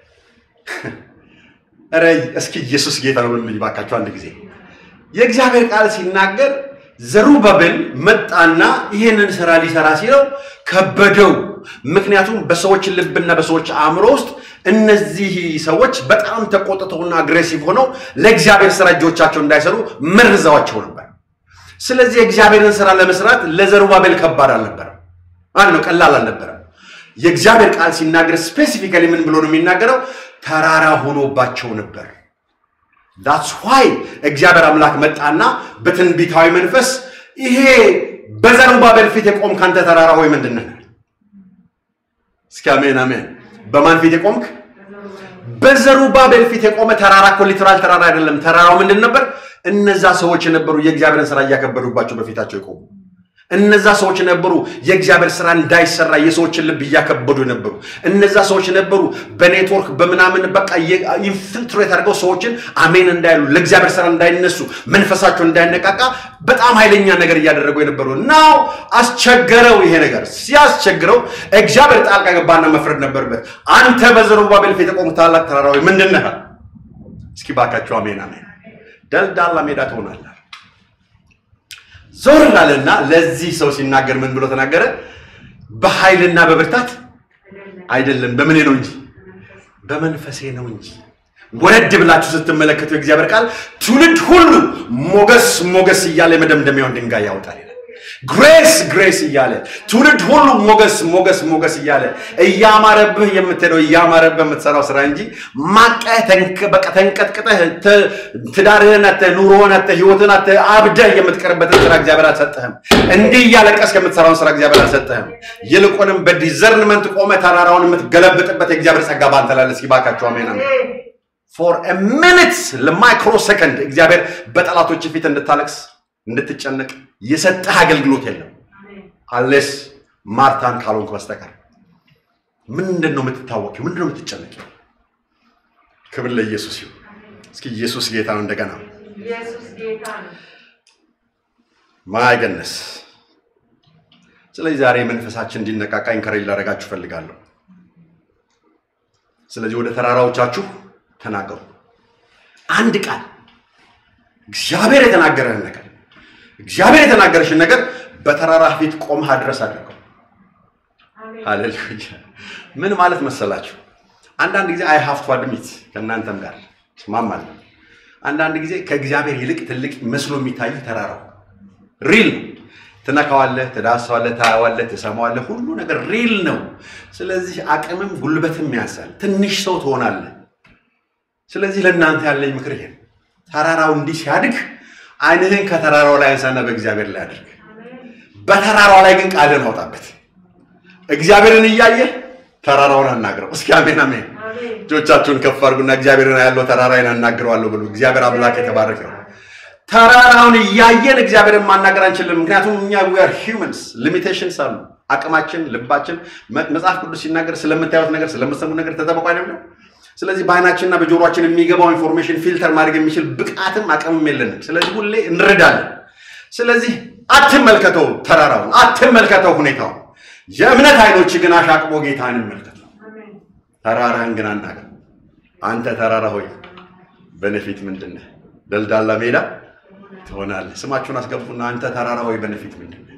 ኧረ እስኪ ኢየሱስ ጌታ ነው ብሉኝ ባካቸው አንድ ጊዜ የእግዚአብሔር ቃል ሲናገር ዘሩባቤል መጣና ይህንን ስራ ሊሰራ ሲለው ከበደው ምክንያቱም በሰዎች ልብና በሰዎች አእምሮ ውስጥ እነዚህ ሰዎች በጣም ተቆጥተውና አግሬሲቭ ሆነው ለእግዚአብሔር ስራ እጆቻቸው እንዳይሰሩ መርዘዋቸው ነበር ስለዚህ የእግዚአብሔርን ስራ ለመስራት ለዘሩባቤል ከባድ አልነበረም አንድ ነው ቀላል አልነበረም የእግዚአብሔር ቃል ሲናገር ስፔሲፊካሊ ምን ብሎ ነው የሚናገረው? ተራራ ሆኖባቸው ነበር። ዳትስ ዋይ እግዚአብሔር አምላክ መጣና በትንቢታዊ መንፈስ ይሄ በዘሩባቤል ፊት የቆምክ አንተ ተራራ ሆይ ምንድን ነህ? እስኪ አሜን አሜን። በማን ፊት የቆምክ? በዘሩባቤል ፊት የቆመ ተራራ እኮ ሊትራል ተራራ አይደለም። ተራራው ምንድን ነበር? እነዛ ሰዎች የነበሩ የእግዚአብሔርን ስራ እያከበዱባቸው በፊታቸው የቆሙ እነዛ ሰዎች ነበሩ የእግዚአብሔር ስራ እንዳይሰራ የሰዎችን ልብ እያከበዱ ነበሩ። እነዛ ሰዎች ነበሩ በኔትወርክ በምናምን በቃ ኢንፊልትሬት አድርገው ሰዎችን አሜን እንዳይሉ ለእግዚአብሔር ስራ እንዳይነሱ መንፈሳቸው እንዳይነቃቃ በጣም ኃይለኛ ነገር እያደረጉ የነበሩ ናው አስቸገረው። ይሄ ነገር ሲያስቸግረው እግዚአብሔር ጣልቃ ገባና መፍረድ ነበርበት። አንተ በዘሩባቤል ፊት የቆምክ ታላቅ ተራራዊ ምንድን ነህ? እስኪ ባካቸው አሜን አሜን። ደልዳላ ሜዳ ትሆናለህ። ዞር አለና ለዚህ ሰው ሲናገር ምን ብሎ ተናገረ? በኃይልና በብርታት አይደለም፣ በምን ነው እንጂ በመንፈሴ ነው እንጂ። ወረድ ብላችሁ ስትመለከቱ የእግዚአብሔር ቃል ትውልድ ሁሉ ሞገስ ሞገስ እያለ የመደምደሚያውን ድንጋይ ያወጣል ይላል። ግሬስ ግሬስ እያለ ትውልድ ሁሉ ሞገስ ሞገስ ሞገስ እያለ እያማረብህ የምትሄደው እያማረብህ የምትሰራው ስራ እንጂ ማቀህ በቃ ተንቀጥቅጠህ ትዳርህን አተህ ኑሮህን አተህ ህይወትን አተህ አብደህ የምትቀርበትን ስራ እግዚአብሔር አልሰጠህም። እንዲህ እያለቀስክ የምትሰራውን ስራ እግዚአብሔር አልሰጠህም። ይልቁንም በዲዘርንመንት ቆመ ተራራውን የምትገለብጥበት የእግዚአብሔር ጸጋ ባንተ ላይ እስኪ ባካችሁ አሜን አሜን። ፎር ሚኒት ለማይክሮ ሰከንድ እግዚአብሔር በጠላቶች ፊት እንድታለቅስ እንድትጨነቅ የሰጠህ አገልግሎት የለም አሌስ ማርታን ካልሆንክ በስተቀር ምንድን ነው የምትታወቂው? ምንድን ነው የምትጨነቂው? ክብር ለኢየሱስ ይሁን። እስኪ ኢየሱስ ጌታ ነው። እንደገና ማይገነስ ስለዚህ ዛሬ መንፈሳችን እንዲነቃቃ ኢንከሬጅ ላደርጋችሁ እፈልጋለሁ። ስለዚህ ወደ ተራራዎቻችሁ ተናገሩ። አንድ ቃል እግዚአብሔር የተናገረህን ነገር እግዚአብሔር የተናገረሽን ነገር በተራራ ፊት ቆመህ አድረስ አድርገው። ሃሌሉያ። ምን ማለት መሰላችሁ? አንዳንድ ጊዜ አይ ሀፍቱ አድሚት ከእናንተም ጋር ስማማለሁ። አንዳንድ ጊዜ ከእግዚአብሔር ይልቅ ትልቅ መስሎ የሚታይ ተራራው ሪል ነው። ትነካዋለህ፣ ትዳሰዋለህ፣ ታያዋለህ፣ ትሰማዋለህ። ሁሉ ነገር ሪል ነው። ስለዚህ አቅምም ጉልበትም ያንሳል። ትንሽ ሰው ትሆናለህ። ስለዚህ ለእናንተ ያለኝ ምክር ይሄ ተራራው እንዲህ ሲያድግ ዓይንህን ከተራራው ላይ አንሳና በእግዚአብሔር ላይ አድርግ። በተራራው ላይ ግን ቃልን አውጣበት። እግዚአብሔርን እያየህ ተራራውን አናግረው። እስኪ አሜን አሜን። እጆቻችሁን ከፍ አድርጉና እግዚአብሔርን ያለው ተራራዬን አናግረዋለሁ ብሉ። እግዚአብሔር አምላክ የተባረከ ነው። ተራራውን እያየን እግዚአብሔርን ማናገር አንችልም። ምክንያቱም እኛ ዊር ሂውመንስ ሊሚቴሽንስ አሉ። አቅማችን፣ ልባችን መጽሐፍ ቅዱስ ሲናገር ስለምታዩት ነገር ስለምሰሙ ነገር ተጠበቁ አይደለም። ስለዚህ በአይናችንና በጆሮችን የሚገባው ኢንፎርሜሽን ፊልተር ማድረግ የሚችል ብቃትም አቅምም የለንም። ስለዚህ ሁሌ እንረዳለን። ስለዚህ አትመልከተው፣ ተራራውን አትመልከተው፣ ሁኔታውን። የእምነት አይኖች ግን አሻቅቦ ጌታን እንመልከተው። ተራራህን ግን አናገር። አንተ ተራራ ሆይ በነፊት ምንድን ነህ? ደልዳላ ሜዳ ትሆናለህ። ስማችሁን አስገቡና አንተ ተራራ ሆይ በነፊት ምንድን ነህ?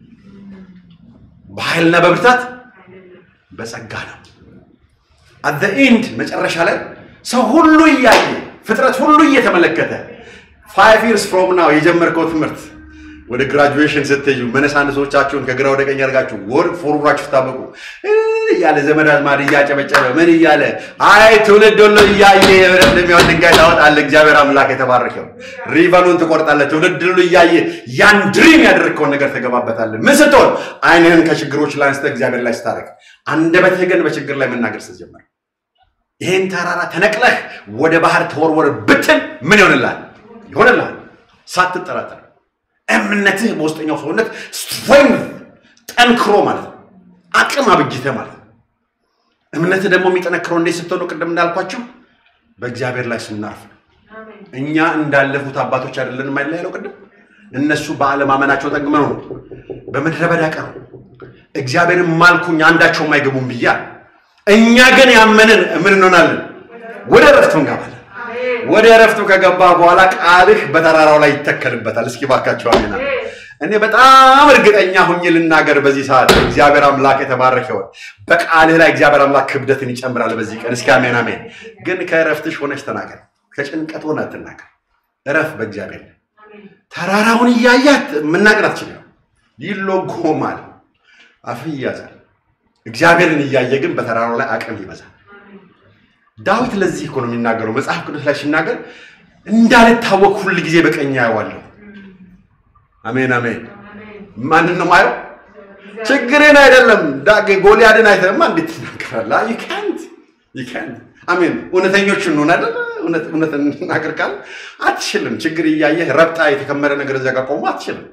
በኃይልና በብርታት በጸጋ ነው። አት ዘ ኢንድ መጨረሻ ላይ ሰው ሁሉ እያየ ፍጥረት ሁሉ እየተመለከተ ፋይቭ ይርስ ፍሮም ናው የጀመርከው ትምህርት ወደ ግራጁዌሽን ስትሄዱ መነሳንሶቻችሁን ከግራ ወደ ቀኝ አድርጋችሁ ወር ፎርራችሁ ታበቁ እያለ ዘመድ አዝማድ እያጨበጨበ ምን እያለ አይ ትውልድ ሁሉ እያየ እንደሚሆን ድንጋይ ታወጣለህ። እግዚአብሔር አምላክ የተባረከው ሪቨኑን ትቆርጣለህ። ትውልድ ሁሉ እያየ ያን ድሪም ያደረግከውን ነገር ትገባበታለህ። ምን ስትሆን ዓይንህን ከችግሮች ላይ አንስተህ እግዚአብሔር ላይ ስታደርግ፣ አንደበትህ ግን በችግር ላይ መናገር ስትጀምር ይህን ተራራ ተነቅለህ ወደ ባህር ተወርወር ብትል ምን ይሆንልሃል? ይሆንልሃል ሳትጠራጠር እምነትህ በውስጠኛው ሰውነት ስትሬንግ ጠንክሮ ማለት ነው። አቅም አብጅተህ ማለት ነው። እምነትህ ደግሞ የሚጠነክረው እንዴት ስትሆኑ ቅድም እንዳልኳችሁ በእግዚአብሔር ላይ ስናርፍ ነው። እኛ እንዳለፉት አባቶች አይደለንም አይደል ያለው ቅድም። እነሱ በአለማመናቸው ጠግመው ነው በምድረ በዳ ቀሩ። እግዚአብሔርን ማልኩኝ አንዳቸውም አይገቡም ብያ እኛ ግን ያመንን ምን እንሆናለን? ወደ እረፍቱ እንገባለን። ወደ እረፍቱ ከገባ በኋላ ቃልህ በተራራው ላይ ይተከልበታል። እስኪ ባካቸው አሜን። እኔ በጣም እርግጠኛ ሁኜ ልናገር በዚህ ሰዓት እግዚአብሔር አምላክ የተባረከ ይሆን። በቃልህ ላይ እግዚአብሔር አምላክ ክብደትን ይጨምራል በዚህ ቀን። እስኪ አሜን አሜን። ግን ከእረፍትሽ ሆነች ተናገር፣ ከጭንቀት ሆነ አትናገር። እረፍ በእግዚአብሔር ላይ። ተራራውን እያያት መናገር አትችልም። ይሎጎማል፣ አፍህ ይያዛል። እግዚአብሔርን እያየ ግን በተራራው ላይ አቅም ይበዛል። ዳዊት ለዚህ እኮ ነው የሚናገረው መጽሐፍ ቅዱስ ላይ ሲናገር እንዳልታወቅ ሁል ጊዜ በቀኝ አየዋለሁ። አሜን አሜን። ማንን ነው ማየው? ችግርን አይደለም። ዳግ ጎልያድን አይተማ እንዴት ትናገራለህ? ዩ ካንት ዩ ካንት አሜን። እውነተኞች እንሆን አይደል? እውነት እውነት እንናገር ካል አትችልም። ችግር እያየህ ረብጣ የተከመረ ነገር እዚያ ጋር ቆሞ አትችልም።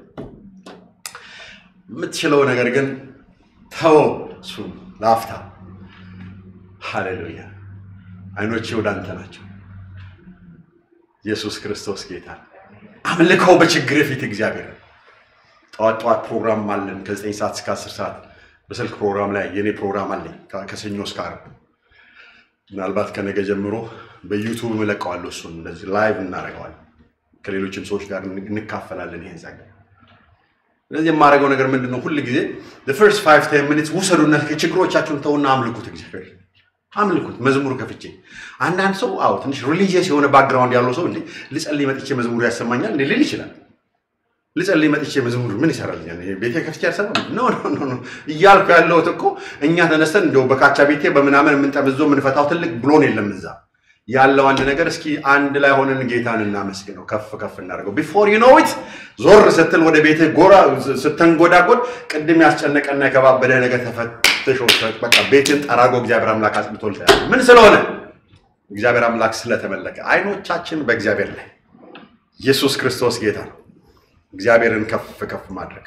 የምትችለው ነገር ግን ተወው፣ እሱ ለአፍታ ሃሌሉያ። አይኖቼ ወደ አንተ ናቸው። ኢየሱስ ክርስቶስ ጌታ። አምልከው በችግር ፊት እግዚአብሔር ጠዋት ጠዋት ፕሮግራም አለን ከ9 ሰዓት እስከ 10 ሰዓት በስልክ ፕሮግራም ላይ የኔ ፕሮግራም አለኝ ከሰኞ እስከ ዓርብ ምናልባት ከነገ ጀምሮ በዩቱብ እለቀዋለሁ እሱን እንደዚህ ላይቭ እናደርገዋለን ከሌሎችም ሰዎች ጋር እንካፈላለን ይሄን ጸጋ ስለዚህ የማደርገው ነገር ምንድን ነው ሁል ጊዜ ፈርስት ፋይቭ ቴን ሚኒትስ ውሰዱና ችግሮቻችሁን ተውና አምልኩት እግዚአብሔር አምልኩት መዝሙር ከፍቼ አንዳንድ ሰው አዎ ትንሽ ሪሊጂየስ የሆነ ባክግራውንድ ያለው ሰው እንዴ ልጸልይ መጥቼ መዝሙሩ ያሰማኛል እንዴ ሊል ይችላል ልጸልይ መጥቼ መዝሙር ምን ይሰራልኛል? ይሄ ቤተ ከፍቼ ያልሰማም ኖ ኖ ኖ ኖ እያልኩ ያለሁት እኮ እኛ ተነስተን እንደው በካቻ ቤቴ በምናምን የምንጠምዞ የምንፈታው ትልቅ ብሎን የለም እዛ ያለው አንድ ነገር እስኪ አንድ ላይ ሆነን ጌታን እናመስግነው፣ ከፍ ከፍ እናደርገው። ቢፎር ዩ ኖው ኢት ዞር ስትል ወደ ቤትህ ጎራ ስተንጎዳጎድ ቅድም ያስጨነቀና የከባበደ ነገር ተፈትሾ በቃ ቤትን ጠራጎ እግዚአብሔር አምላክ አጽድቶል። ምን ስለሆነ እግዚአብሔር አምላክ ስለተመለከ አይኖቻችን በእግዚአብሔር ላይ ኢየሱስ ክርስቶስ ጌታ ነው። እግዚአብሔርን ከፍ ከፍ ማድረግ።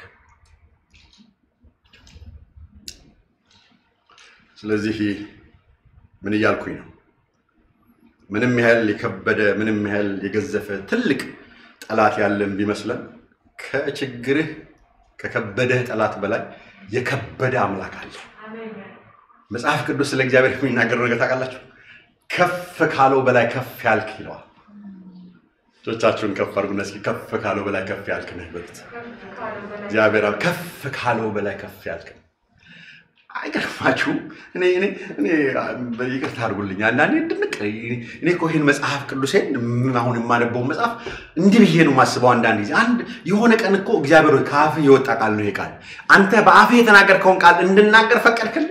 ስለዚህ ምን እያልኩኝ ነው? ምንም ያህል የከበደ ምንም ያህል የገዘፈ ትልቅ ጠላት ያለን ቢመስለን ከችግርህ ከከበደህ ጠላት በላይ የከበደ አምላክ አለ። መጽሐፍ ቅዱስ ስለ እግዚአብሔር የሚናገረው ነገር ታውቃላችሁ? ከፍ ካለው በላይ ከፍ ያልክ ይለዋል። እጆቻችሁን ከፍ አድርጉና እስኪ ከፍ ካለው በላይ ከፍ ያልክ ነህ በሉት። እግዚአብሔር ከፍ ካለው በላይ ከፍ ያልክ ነህ። አይገርማችሁም? እኔ እኔ እኔ ይቅርታ አድርጉልኝ አንዳንዴ ድንቅ እኔ እኮ ይህን መጽሐፍ ቅዱሴን አሁን የማነበውን መጽሐፍ እንዲህ ብዬ ነው የማስበው። አንዳንድ ጊዜ አንድ የሆነ ቀን እኮ እግዚአብሔር ሆይ ከአፍህ የወጣ ቃል ነው ይሄ ቃል፣ አንተ በአፍህ የተናገርከውን ቃል እንድናገር ፈቀድክልኝ።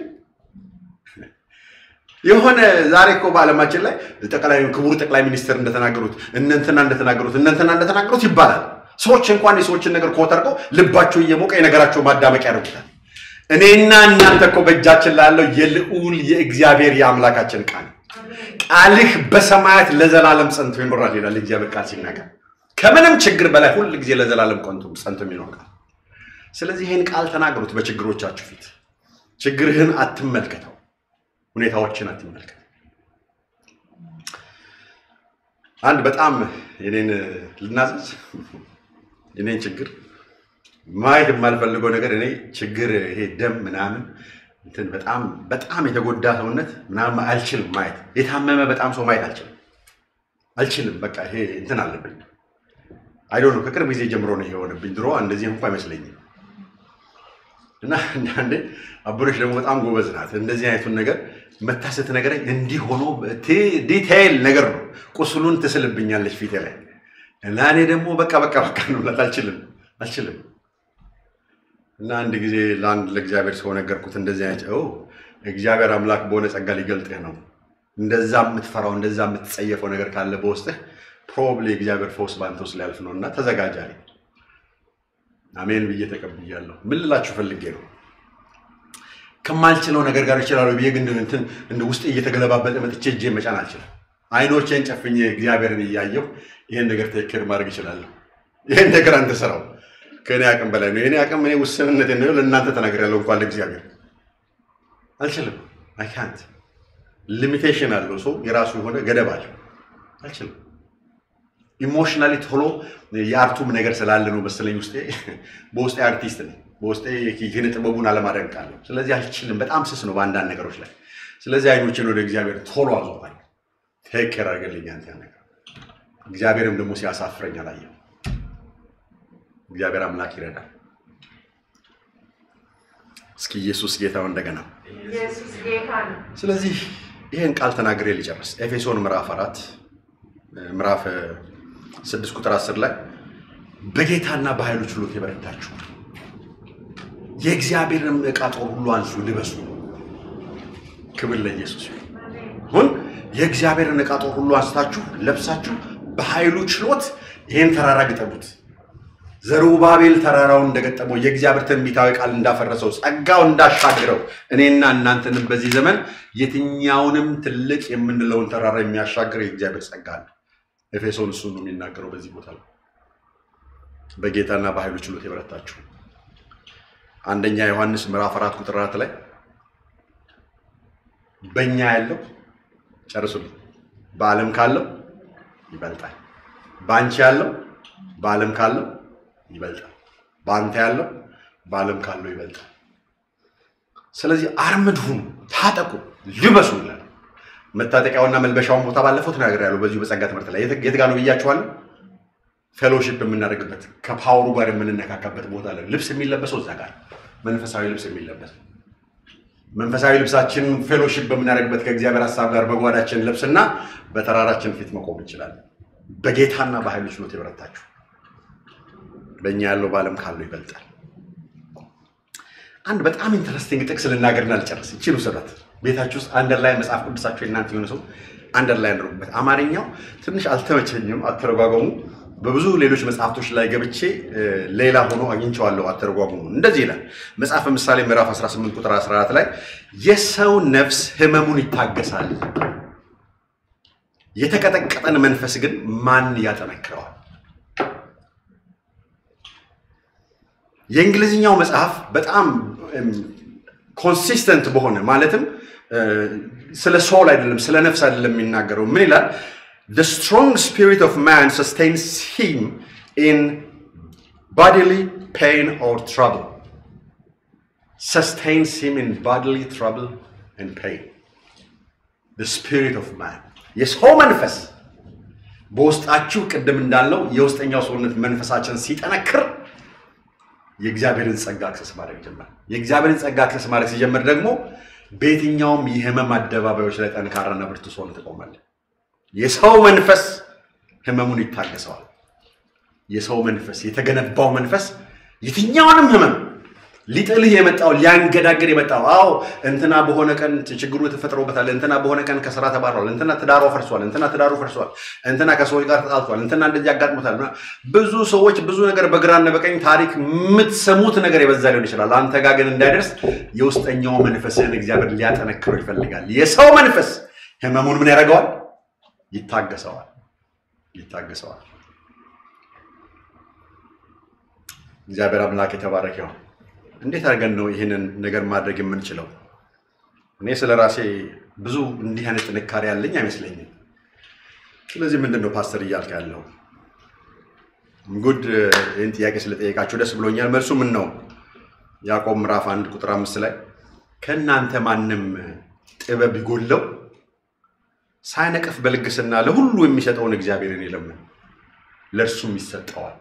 የሆነ ዛሬ እኮ በዓለማችን ላይ ጠቅላይ ክቡር ጠቅላይ ሚኒስትር እንደተናገሩት እነንትና እንደተናገሩት እነንትና እንደተናገሩት ይባላል። ሰዎች እንኳን የሰዎችን ነገር ኮተርቀው ልባቸው እየሞቀ የነገራቸው ማዳመቂያ ያደርጉታል። እኔና እናንተ እኮ በእጃችን ላለው የልዑል የእግዚአብሔር የአምላካችን ቃል ቃልህ በሰማያት ለዘላለም ጸንቶ ይኖራል ይላል እግዚአብሔር ቃል ሲናገር። ከምንም ችግር በላይ ሁል ጊዜ ለዘላለም ቆንቶ ጸንቶ የሚኖር ቃል። ስለዚህ ይህን ቃል ተናገሩት በችግሮቻችሁ ፊት። ችግርህን አትመልከተው፣ ሁኔታዎችን አትመልከት። አንድ በጣም የኔን ልናዘዝ የኔን ችግር ማየት የማልፈልገው ነገር እኔ ችግር ይሄ ደም ምናምን እንትን በጣም በጣም የተጎዳ ሰውነት ምናምን አልችልም ማየት። የታመመ በጣም ሰው ማየት አልችልም አልችልም። በቃ ይሄ እንትን አለብኝ። አይዶ ነው ከቅርብ ጊዜ ጀምሮ ነው የሆነብኝ። ድሮ እንደዚህ እንኳ አይመስለኝም። እና አንዳንዴ አቡነሽ ደግሞ በጣም ጎበዝ ናት። እንደዚህ አይነቱን ነገር መታ ስትነግረኝ እንዲህ ሆኖ ዲቴይል ነገር ነው ቁስሉን ትስልብኛለች ፊቴ ላይ እና እኔ ደግሞ በቃ በቃ በቃ ነው ብላት አልችልም አልችልም እና አንድ ጊዜ ለአንድ ለእግዚአብሔር ሰው ነገርኩት። እንደዚህ አይነት እግዚአብሔር አምላክ በሆነ ጸጋ ሊገልጥህ ነው። እንደዛ የምትፈራው እንደዛ የምትጸየፈው ነገር ካለ በውስጥህ ፕሮብሊ እግዚአብሔር ፈውስ ባንተ ውስጥ ሊያልፍ ነው እና ተዘጋጅ አለኝ። አሜን ብዬ ተቀብያለሁ። ምን ልላችሁ ፈልጌ ነው ከማልችለው ነገር ጋር ይችላሉ ብዬ ግን እንትን እንደ ውስጥ እየተገለባበጠ መጥቼ እጄ መጫን አልችልም። አይኖቼን ጨፍኜ እግዚአብሔርን እያየሁ ይህን ነገር ትክክል ማድረግ ይችላለሁ። ይህን ነገር አንተ ስራው ከእኔ አቅም በላይ ነው። የኔ አቅም እኔ ውስንነት ነው። ለእናንተ ተናግሬያለሁ። እንኳን ለእግዚአብሔር አልችልም። አይ ካንት ሊሚቴሽን አለው። ሰው የራሱ የሆነ ገደብ አለው። አልችልም። ኢሞሽናሊ ቶሎ የአርቱም ነገር ስላለ ነው መሰለኝ ውስጤ በውስጤ አርቲስት ነኝ። በውስጤ ኪነ ጥበቡን አለማደንቃለሁ። ስለዚህ አልችልም። በጣም ስስ ነው በአንዳንድ ነገሮች ላይ። ስለዚህ አይኖችን ወደ እግዚአብሔር ቶሎ አዞራለሁ። ቴክ ኬር አድርገልኝ አንተ ያን ነገር። እግዚአብሔርም ደግሞ ሲያሳፍረኝ አላየሁ። እግዚአብሔር አምላክ ይረዳል። እስኪ ኢየሱስ ጌታው እንደገና ኢየሱስ ጌታ ነው። ስለዚህ ይህን ቃል ተናግሬ ሊጨርስ ኤፌሶን ምዕራፍ አራት ምዕራፍ ስድስት ቁጥር አስር ላይ በጌታና በኃይሉ ችሎት የበረታችሁ የእግዚአብሔርን ዕቃ ጦር ሁሉ አንሱ ልበሱ። ክብር ለኢየሱስ ይሁን። አሁን የእግዚአብሔርን ዕቃ ጦር ሁሉ አንስታችሁ ለብሳችሁ በኃይሉ ችሎት ይህን ተራራ ግጠሙት። ዘሩባቤል ተራራውን እንደገጠመው የእግዚአብሔር ትንቢታዊ ቃል እንዳፈረሰው ጸጋው እንዳሻግረው እኔና እናንተንም በዚህ ዘመን የትኛውንም ትልቅ የምንለውን ተራራ የሚያሻግር የእግዚአብሔር ጸጋ አለ። ኤፌሶን እሱን ነው የሚናገረው በዚህ ቦታ ላይ በጌታና በኃይሉ ችሎት የበረታችሁ አንደኛ ዮሐንስ ምዕራፍ አራት ቁጥር አራት ላይ በእኛ ያለው ጨርሱልኝ በዓለም ካለው ይበልጣል። በአንቺ ያለው በዓለም ካለው ይበልጣል። በአንተ ያለው በዓለም ካለው ይበልጣል። ስለዚህ አርምድ ሁኑ፣ ታጠቁ፣ ልበሱ ይላል። መታጠቂያውና መልበሻውን ቦታ ባለፈው ተናግሬያለሁ። በዚሁ በጸጋ ትምህርት ላይ የት የት ጋር ነው ብያችኋለሁ? ፌሎሺፕ የምናደርግበት ከፓወሩ ጋር የምንነካካበት ቦታ ላይ ልብስ የሚለበሰው እዛ ጋር መንፈሳዊ ልብስ የሚለበሰው መንፈሳዊ ልብሳችን ፌሎሺፕ በምናደርግበት ከእግዚአብሔር ሀሳብ ጋር በጓዳችን ልብስና በተራራችን ፊት መቆም እንችላለን። በጌታና በኃይሉ ችሎት የበረታችሁ በእኛ ያለው በዓለም ካለው ይበልጣል። አንድ በጣም ኢንተረስቲንግ ጥቅስ ልናገርና ልጨርስ። ይችሉ ስራት ቤታችሁ ውስጥ አንደር ላይ መጽሐፍ ቅዱሳችሁ የእናንተ የሆነ ሰው አንደር ላይ ያደርጉበት። አማርኛው ትንሽ አልተመቸኝም አተረጓጎሙ። በብዙ ሌሎች መጽሐፍቶች ላይ ገብቼ ሌላ ሆኖ አግኝቼዋለሁ አተረጓጎሙ። እንደዚህ ይላል መጽሐፈ ምሳሌ ምዕራፍ 18 ቁጥር 14 ላይ የሰው ነፍስ ሕመሙን ይታገሳል፣ የተቀጠቀጠን መንፈስ ግን ማን ያጠነክረዋል? የእንግሊዝኛው መጽሐፍ በጣም ኮንሲስተንት በሆነ ማለትም ስለ ሶል አይደለም ስለ ነፍስ አይደለም የሚናገረው። ምን ይላል? the strong spirit of man sustains him in bodily pain or trouble sustains him in bodily trouble and pain the spirit of man የሰው መንፈስ በውስጣችሁ ቅድም እንዳለው የውስጠኛው ሰውነት መንፈሳችን ሲጠነክር የእግዚአብሔርን ጸጋ አክሰስ ማድረግ ጀመር። የእግዚአብሔርን ጸጋ አክሰስ ማድረግ ሲጀምር ደግሞ በየትኛውም የህመም አደባባዮች ላይ ጠንካራና ብርቱ ሆነ ትቆማለህ። የሰው መንፈስ ህመሙን ይታገሰዋል። የሰው መንፈስ የተገነባው መንፈስ የትኛውንም ህመም ሊጥልህ የመጣው ሊያንገዳገድ የመጣው አዎ እንትና በሆነ ቀን ችግሩ ተፈጥሮበታል፣ እንትና በሆነ ቀን ከስራ ተባሯል፣ እንትና ትዳሯ ፈርሷል፣ እንትና ትዳሩ ፈርሷል፣ እንትና ከሰዎች ጋር ተጣልቷል፣ እንትና እንደዚህ ያጋጥሞታል። ብዙ ሰዎች ብዙ ነገር በግራና በቀኝ ታሪክ የምትሰሙት ነገር የበዛ ሊሆን ይችላል። አንተ ጋር ግን እንዳይደርስ የውስጠኛው መንፈስህን እግዚአብሔር ሊያጠነክረው ይፈልጋል። የሰው መንፈስ ህመሙን ምን ያደርገዋል? ይታገሰዋል ይታገሰዋል። እግዚአብሔር አምላክ የተባረከ ይሁን። እንዴት አድርገን ነው ይህንን ነገር ማድረግ የምንችለው? እኔ ስለ ራሴ ብዙ እንዲህ አይነት ጥንካሬ ያለኝ አይመስለኝም። ስለዚህ ምንድን ነው ፓስተር እያልክ ያለው? ጉድ ይህን ጥያቄ ስለጠየቃችሁ ደስ ብሎኛል። መልሱ ምን ነው? ያዕቆብ ምዕራፍ አንድ ቁጥር አምስት ላይ ከእናንተ ማንም ጥበብ ቢጎለው ሳይነቅፍ በልግስና ለሁሉ የሚሰጠውን እግዚአብሔርን ይለምን ለእርሱም ይሰጠዋል።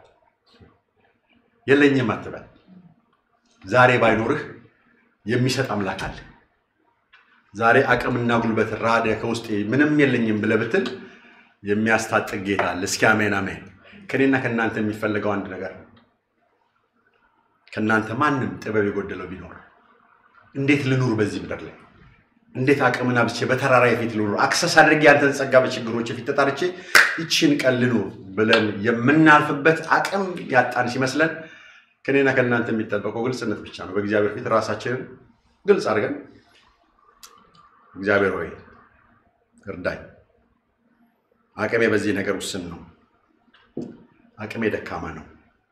የለኝም አትበል። ዛሬ ባይኖርህ የሚሰጥ አምላክ አለ። ዛሬ አቅምና ጉልበት ራደ ከውስጤ ምንም የለኝም ብለህ ብትል የሚያስታጥቅ ጌታ አለ። እስኪ አሜን አሜን። ከኔና ከእናንተ የሚፈለገው አንድ ነገር ነው። ከእናንተ ማንም ጥበብ የጎደለው ቢኖር እንዴት ልኑር በዚህ ምድር ላይ እንዴት አቅምን አብቼ በተራራ የፊት ልኑር፣ አክሰስ አድርጌ ያንተን ጸጋ በችግሮች የፊት ተጣርቼ ይችን ቀን ልኑር ብለን የምናልፍበት አቅም ያጣን ሲመስለን ከኔና ከእናንተ የሚጠበቀው ግልጽነት ብቻ ነው። በእግዚአብሔር ፊት ራሳችንን ግልጽ አድርገን እግዚአብሔር ሆይ እርዳኝ፣ አቅሜ በዚህ ነገር ውስን ነው፣ አቅሜ ደካማ ነው።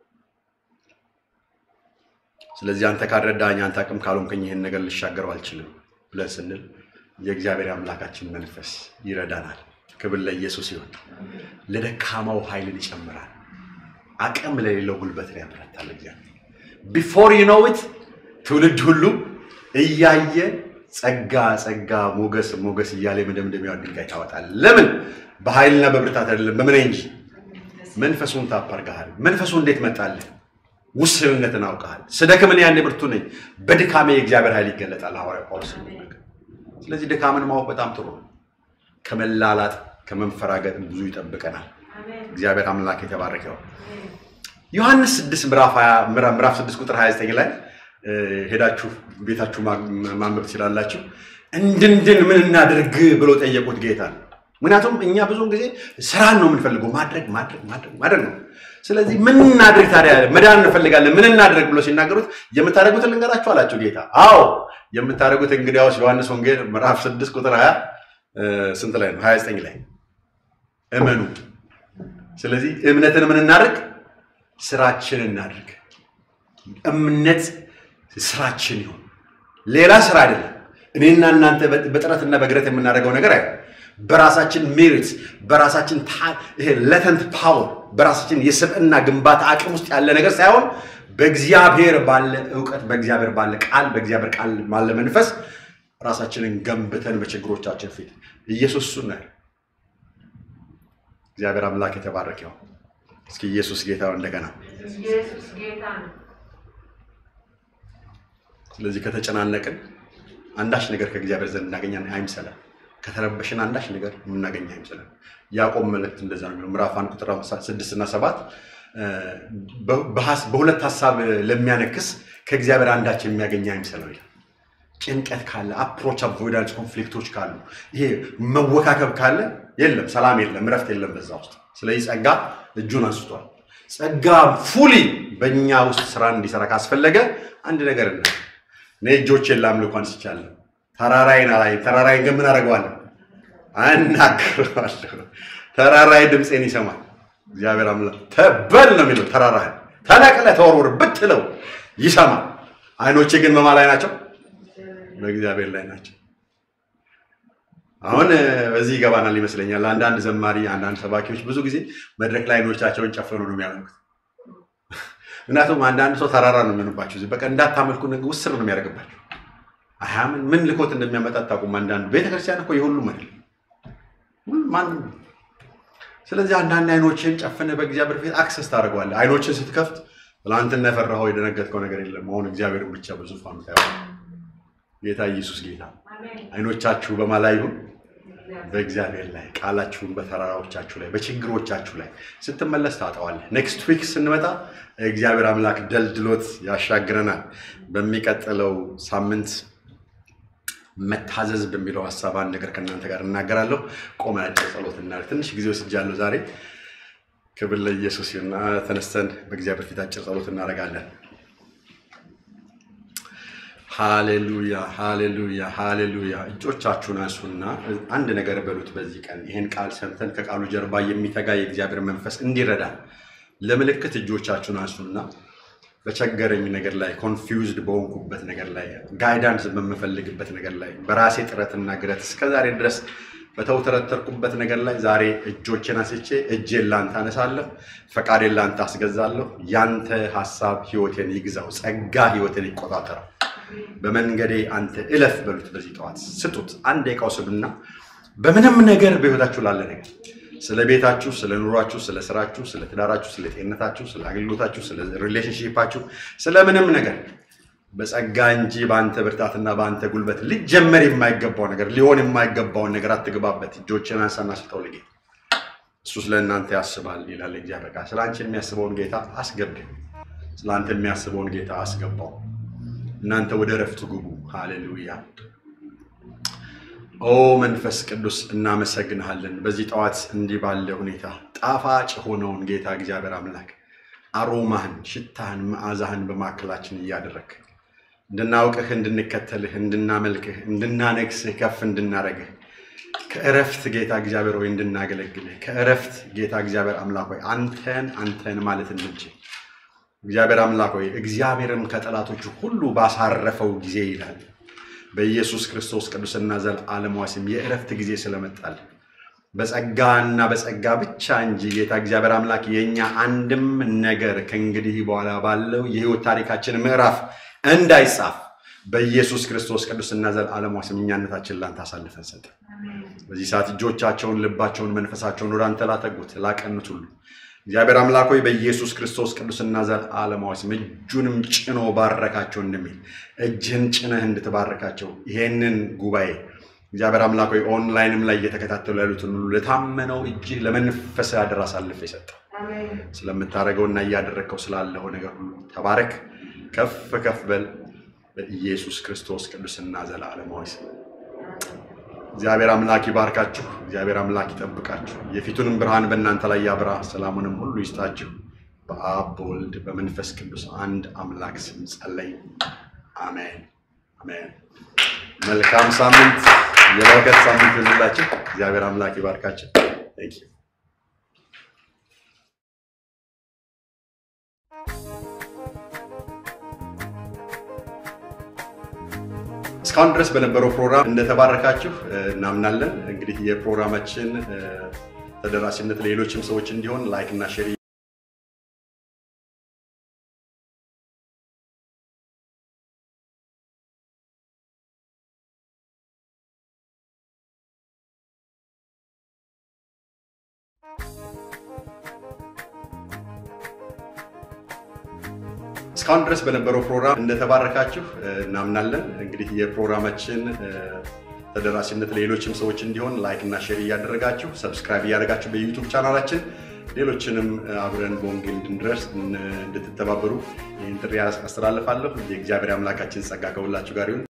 ስለዚህ አንተ ካልረዳኝ፣ አንተ አቅም ካልሆንከኝ ይህን ነገር ልሻገረው አልችልም ብለን ስንል የእግዚአብሔር አምላካችን መንፈስ ይረዳናል። ክብር ለኢየሱስ ይሁን። ለደካማው ኃይልን ይጨምራል። አቅም ለሌለው ጉልበትን ያበረታል። እግዚአብሔር ቢፎር ዩ ኖው ኢት ትውልድ ሁሉ እያየ ጸጋ ጸጋ ሞገስ ሞገስ እያለ የመደምደሚያውን ድንጋይ ታወጣል። ለምን? በኃይልና በብርታት አይደለም፣ በምን እንጂ መንፈሱን ታፓርገሃል። መንፈሱ እንዴት መጣልህ? ውስንነትን አውቀሃል። ስደክም እኔ ያኔ ብርቱ ነኝ፣ በድካሜ የእግዚአብሔር ኃይል ይገለጣል። ሐዋርያው ጳውሎስ የሚናገር ስለዚህ ድካምን ማወቅ በጣም ጥሩ ነው። ከመላላጥ ከመንፈራገጥ ብዙ ይጠብቀናል። እግዚአብሔር አምላክ የተባረከ ይሁን። ዮሐንስ 6 ምዕራፍ 20 ምዕራፍ 6 ቁጥር 29 ላይ ሄዳችሁ ቤታችሁ ማንበብ ትችላላችሁ። እንድንድን ምን እናድርግ ብሎ ጠየቁት ጌታ። ምክንያቱም እኛ ብዙውን ጊዜ ስራን ነው የምንፈልገው፣ ማድረግ ማድረግ ማድረግ ማድረግ ነው። ስለዚህ ምን እናድርግ ታዲያ? መዳን እንፈልጋለን፣ ምን እናድርግ ብሎ ሲናገሩት የምታደርጉትን ልንገራችሁ አላቸው ጌታ። አዎ የምታደርጉት እንግዲያውስ ዮሐንስ ወንጌል ምዕራፍ 6 ቁጥር 20 ስንት ላይ ነው? 29 ላይ እመኑ። ስለዚህ እምነትን ምን እናድርግ? ስራችን እናድርግ። እምነት ስራችን ይሁን፣ ሌላ ስራ አይደለም። እኔና እናንተ በጥረትና በግረት የምናደርገው ነገር አይደለም። በራሳችን ሜሪት በራሳችን ይሄ ለተንት ፓወር በራሳችን የስብዕና ግንባታ አቅም ውስጥ ያለ ነገር ሳይሆን በእግዚአብሔር ባለ እውቀት በእግዚአብሔር ባለ ቃል በእግዚአብሔር ቃል ባለ መንፈስ ራሳችንን ገንብተን በችግሮቻችን ፊት ኢየሱስ እሱን ነው። እግዚአብሔር አምላክ የተባረከ ይሁን። እስኪ ኢየሱስ ጌታ እንደገና ኢየሱስ ጌታ ነው። ስለዚህ ከተጨናነቅን አንዳች ነገር ከእግዚአብሔር ዘንድ እናገኛለን አይምሰለን። ከተረበሽን አንዳች ነገር የምናገኝ አይምሰለን። ያዕቆብ መልእክት እንደዛ ነው የሚለው ምዕራፍ አንድ ቁጥር ስድስት እና ሰባት በሁለት ሀሳብ ለሚያነክስ ከእግዚአብሔር አንዳች የሚያገኝ አይምሰለው ይላል። ጭንቀት ካለ አፕሮች አቮይዳንስ ኮንፍሊክቶች ካሉ ይሄ መወካከብ ካለ የለም፣ ሰላም የለም፣ እረፍት የለም በዛ ውስጥ። ስለዚህ ጸጋ እጁን አንስቷል። ጸጋ ፉሊ በእኛ ውስጥ ስራ እንዲሰራ ካስፈለገ አንድ ነገር እና እኔ እጆቼን ላምልኮ አንስቻለሁ። ተራራይን አላይ ተራራይን ግን ምን አደርገዋለሁ? አናግረዋለሁ። ተራራይ ድምፄን ይሰማል። እግዚአብሔር አምላክ ተበል ነው የሚለው ተራራህን ተነቅለ ተወርውር ብትለው ይሰማል። አይኖቼ ግን በማ ላይ ናቸው? በእግዚአብሔር ላይ ናቸው። አሁን በዚህ ይገባናል ይመስለኛል። አንዳንድ ዘማሪ፣ አንዳንድ ሰባኪዎች ብዙ ጊዜ መድረክ ላይ አይኖቻቸውን ጨፍኑ ነው የሚያደርጉት። ምክንያቱም አንዳንድ ሰው ተራራ ነው የሚሆንባቸው። እዚህ በቃ እንዳታመልኩ ውስር ነው የሚያደርግባቸው። አያምን ምን ልኮት እንደሚያመጣ አታውቁም። አንዳንዱ ቤተክርስቲያን እኮ የሁሉም አይደለም ማንም። ስለዚህ አንዳንድ አይኖችን ጨፍነ በእግዚአብሔር ፊት አክሰስ ታደርገዋለህ። አይኖችን ስትከፍት ትናንትና የፈራኸው የደነገጥከው ነገር የለም። አሁን እግዚአብሔርን ብቻ በዙፋኑ ታየዋለህ። ጌታ ኢየሱስ ጌታ። አይኖቻችሁ በማ ላይ ይሁን? በእግዚአብሔር ላይ። ቃላችሁን በተራራዎቻችሁ ላይ፣ በችግሮቻችሁ ላይ ስትመለስ ታጠዋለህ። ኔክስት ዊክ ስንመጣ እግዚአብሔር አምላክ ደልድሎት ያሻግረናል። በሚቀጥለው ሳምንት መታዘዝ በሚለው ሀሳብ አንድ ነገር ከእናንተ ጋር እናገራለሁ። ቆመን አጭር ጸሎት እናድርግ። ትንሽ ጊዜ ወስጃለሁ ዛሬ። ክብር ለኢየሱስ ይሁን። ተነስተን በእግዚአብሔር ፊት አጭር ጸሎት እናደርጋለን። ሃሌሉያ ሃሌሉያ ሃሌሉያ። እጆቻችሁን አንሱና አንድ ነገር በሉት። በዚህ ቀን ይህን ቃል ሰምተን ከቃሉ ጀርባ የሚተጋ የእግዚአብሔር መንፈስ እንዲረዳ ለምልክት እጆቻችሁን አንሱና በቸገረኝ ነገር ላይ ኮንፊውዝድ በሆንኩበት ነገር ላይ ጋይዳንስ በምፈልግበት ነገር ላይ በራሴ ጥረትና ግረት እስከዛሬ ድረስ በተውተረተርኩበት ነገር ላይ ዛሬ እጆቼን አንስቼ እጄን ላንተ አነሳለሁ፣ ፈቃዴን ላንተ አስገዛለሁ። ያንተ ሀሳብ ህይወቴን ይግዛው፣ ጸጋ ህይወቴን ይቆጣጠረው። በመንገዴ አንተ እለፍ በሉት። በዚህ ጠዋት ስጡት። አንድ ደቂቃ ውሰዱና በምንም ነገር በህይወታችሁ ላለ ነገር ስለ ቤታችሁ፣ ስለ ኑሯችሁ፣ ስለ ስራችሁ፣ ስለ ትዳራችሁ፣ ስለ ጤንነታችሁ፣ ስለ አገልግሎታችሁ፣ ስለ ሪሌሽንሺፓችሁ፣ ስለ ምንም ነገር በጸጋ እንጂ በአንተ ብርታትና በአንተ ጉልበት ሊጀመር የማይገባው ነገር ሊሆን የማይገባውን ነገር አትግባበት። እጆችን አንሳና ስጠው ለጌታ። እሱ ስለ እናንተ ያስባል ይላል እግዚአብሔር ቃል። ስለ አንቺ የሚያስበውን ጌታ አስገብ። ስለ አንተ የሚያስበውን ጌታ አስገባው። እናንተ ወደ እረፍቱ ግቡ። ሃሌሉያ። ኦ መንፈስ ቅዱስ እናመሰግንሃለን። በዚህ ጠዋት እንዲህ ባለ ሁኔታ ጣፋጭ የሆነውን ጌታ እግዚአብሔር አምላክ አሮማህን፣ ሽታህን፣ መዓዛህን በማዕከላችን እያደረግ እንድናውቅህ፣ እንድንከተልህ፣ እንድናመልክህ፣ እንድናነግስህ፣ ከፍ እንድናረግህ ከእረፍት ጌታ እግዚአብሔር ሆይ እንድናገለግልህ ከእረፍት ጌታ እግዚአብሔር አምላክ ሆይ አንተን አንተን ማለት እንድንችል እግዚአብሔር አምላክ ሆይ እግዚአብሔርም ከጠላቶቹ ሁሉ ባሳረፈው ጊዜ ይላል በኢየሱስ ክርስቶስ ቅዱስና ዘላለማዊ ስም የእረፍት ጊዜ ስለመጣል በጸጋና በጸጋ ብቻ እንጂ ጌታ እግዚአብሔር አምላክ የእኛ አንድም ነገር ከእንግዲህ በኋላ ባለው የህይወት ታሪካችን ምዕራፍ እንዳይጻፍ በኢየሱስ ክርስቶስ ቅዱስና ዘላለማዊ ስም እኛነታችን ላንተ አሳልፈን ሰጠ። በዚህ ሰዓት እጆቻቸውን፣ ልባቸውን፣ መንፈሳቸውን ወደ አንተ ላተጉት ላቀኑት ሁሉ እግዚአብሔር አምላክ ሆይ በኢየሱስ ክርስቶስ ቅዱስና ዘላለማዊ ስም እጁንም ጭኖ ባረካቸው እንደሚል እጅህን ጭነህ እንድትባረካቸው ይሄንን ጉባኤ እግዚአብሔር አምላክ ሆይ ኦንላይንም ላይ እየተከታተሉ ያሉትን ሁሉ ለታመነው እጅህ ለመንፈስ አደራ አሳልፈ የሰጠው ስለምታደርገውና እያደረግከው ስላለኸው ነገር ሁሉ ተባረክ፣ ከፍ ከፍ በል በኢየሱስ ክርስቶስ ቅዱስና ዘላለማዊ ስም እግዚአብሔር አምላክ ይባርካችሁ። እግዚአብሔር አምላክ ይጠብቃችሁ። የፊቱንም ብርሃን በእናንተ ላይ ያብራ፣ ሰላሙንም ሁሉ ይስጣችሁ። በአብ በወልድ በመንፈስ ቅዱስ አንድ አምላክ ስም ጸለይ። አሜን አሜን። መልካም ሳምንት፣ የበረከት ሳምንት ይሁንላችሁ። እግዚአብሔር አምላክ ይባርካችሁ። Thank you. እስካሁን ድረስ በነበረው ፕሮግራም እንደተባረካችሁ እናምናለን። እንግዲህ የፕሮግራማችን ተደራሽነት ለሌሎችም ሰዎች እንዲሆን ላይክ እና ሼር እስካሁን ድረስ በነበረው ፕሮግራም እንደተባረካችሁ እናምናለን። እንግዲህ የፕሮግራማችን ተደራሽነት ለሌሎችም ሰዎች እንዲሆን ላይክ እና ሼር እያደረጋችሁ ሰብስክራይብ እያደረጋችሁ በዩቱብ ቻናላችን ሌሎችንም አብረን በወንጌል እንድንደርስ እንድትተባበሩ ይህን ጥሪ አስተላልፋለሁ። የእግዚአብሔር አምላካችን ጸጋ ከሁላችሁ ጋር ይሁን።